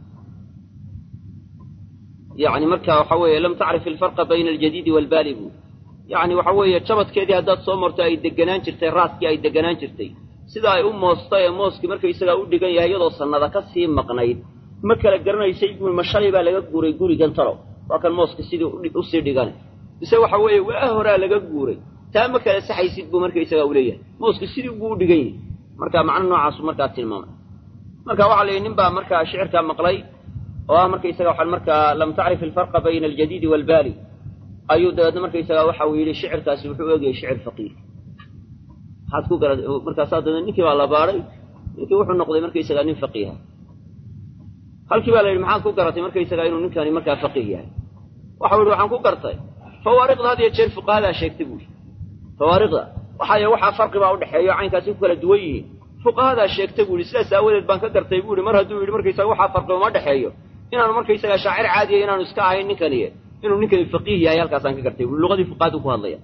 yacni marka waxa weeye lam tacrif alfarqa bayna aljadiidi waalbaali buu yacni waxa weeye jabadkeedii haddaad soo marto ay deganaan jirtay raaskii ay deganaan jirtay sida ay u moostay ee mooskii markaysagaa u dhigan yahay iyadoo sannada ka sii maqnayd ma kala garanaysay buu ma shalay baa laga guuray gurigan talow waa kan mooska sidii usii dhigane mise waxa weeye waa horaa laga guuray taa ma kala saxaysid buu markaysagaa u leeyahay mooski sidii buu u dhigan yahay marka macno noocaasu markaa tilmaamay marka waxaa la yidhi nin baa markaa shicirkaa maqlay oo ah markaysaga waxaan markaa lam tacrif alfarqa bayna aljadiidi waalbaali ayuu dabeedna markaysagaa waxa uu yidhi shicirkaasi wuxuu eegayay shicir faqiih maxaad ku gara markaasaa dabeedna ninkii baa la baadhay ninkii wuxuu noqday markaysagaa nin faqiiha halkii baa la yidhi maxaad ku garatay markaysagaa inuu ninkani markaa faqiih yahay waxau yidhi waxaan ku gartay fawaariqda had iyo jeer fuqahadaa sheegtay buu yidhi fawaariqda waxaay waxaa farqi baa udhexeeya o caynkaasi ku kala duwan yihiin fuqahadaa sheegtay buu yidhi sidaas aawadeed baan ka gartay buu yidhi mar hadduu yidhi markaysaga waxaa farqi uma dhexeeyo inaanu markaysagaa shaacir caadiya inaanu iska ahayn ninkaniye inuu ninkani faqiih yahay halkaasaan ka gartay bui luqadii fuqahadu ku hadlaya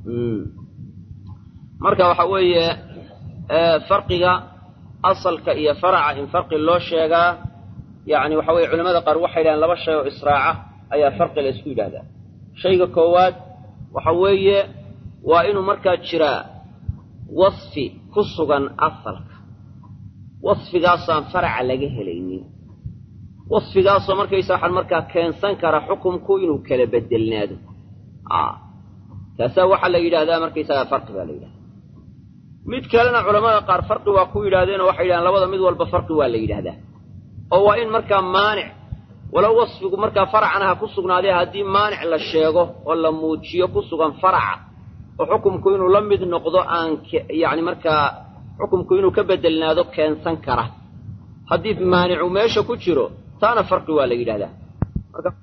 marka waxa weeye farqiga asalka iyo faraca in farqi loo sheegaa yacni waxa weye culamada qaar waxay yidhahaan laba shay oo israaca ayaa farqi la isku yidhahdaa shayga koowaad waxa weeye waa inuu markaa jiraa wasfi ku sugan asalka wasfigaasaan faraca laga helaynin wasfigaasoo markaysa waxaan markaa keensan kara xukumku inuu kala bedelnaado taasaa waxaa la yidhahdaa markaysagaa farqi baa la yidhahdaa mid kalena culamada qaar farqi waa ku yidhahdeenoo waxay yidhahdeen labada mid walba farqi waa la yidhahdaa oo waa in markaa maanic walow wasfigu markaa faracana ha ku sugnaadee haddii maanic la sheego oo la muujiyo ku sugan faraca oo xukumku inuu la mid noqdo aan yacni markaa xukumku inuu ka bedelnaado keensan kara haddii maanicu meesha ku jiro taana farqi waa la yidhahdaa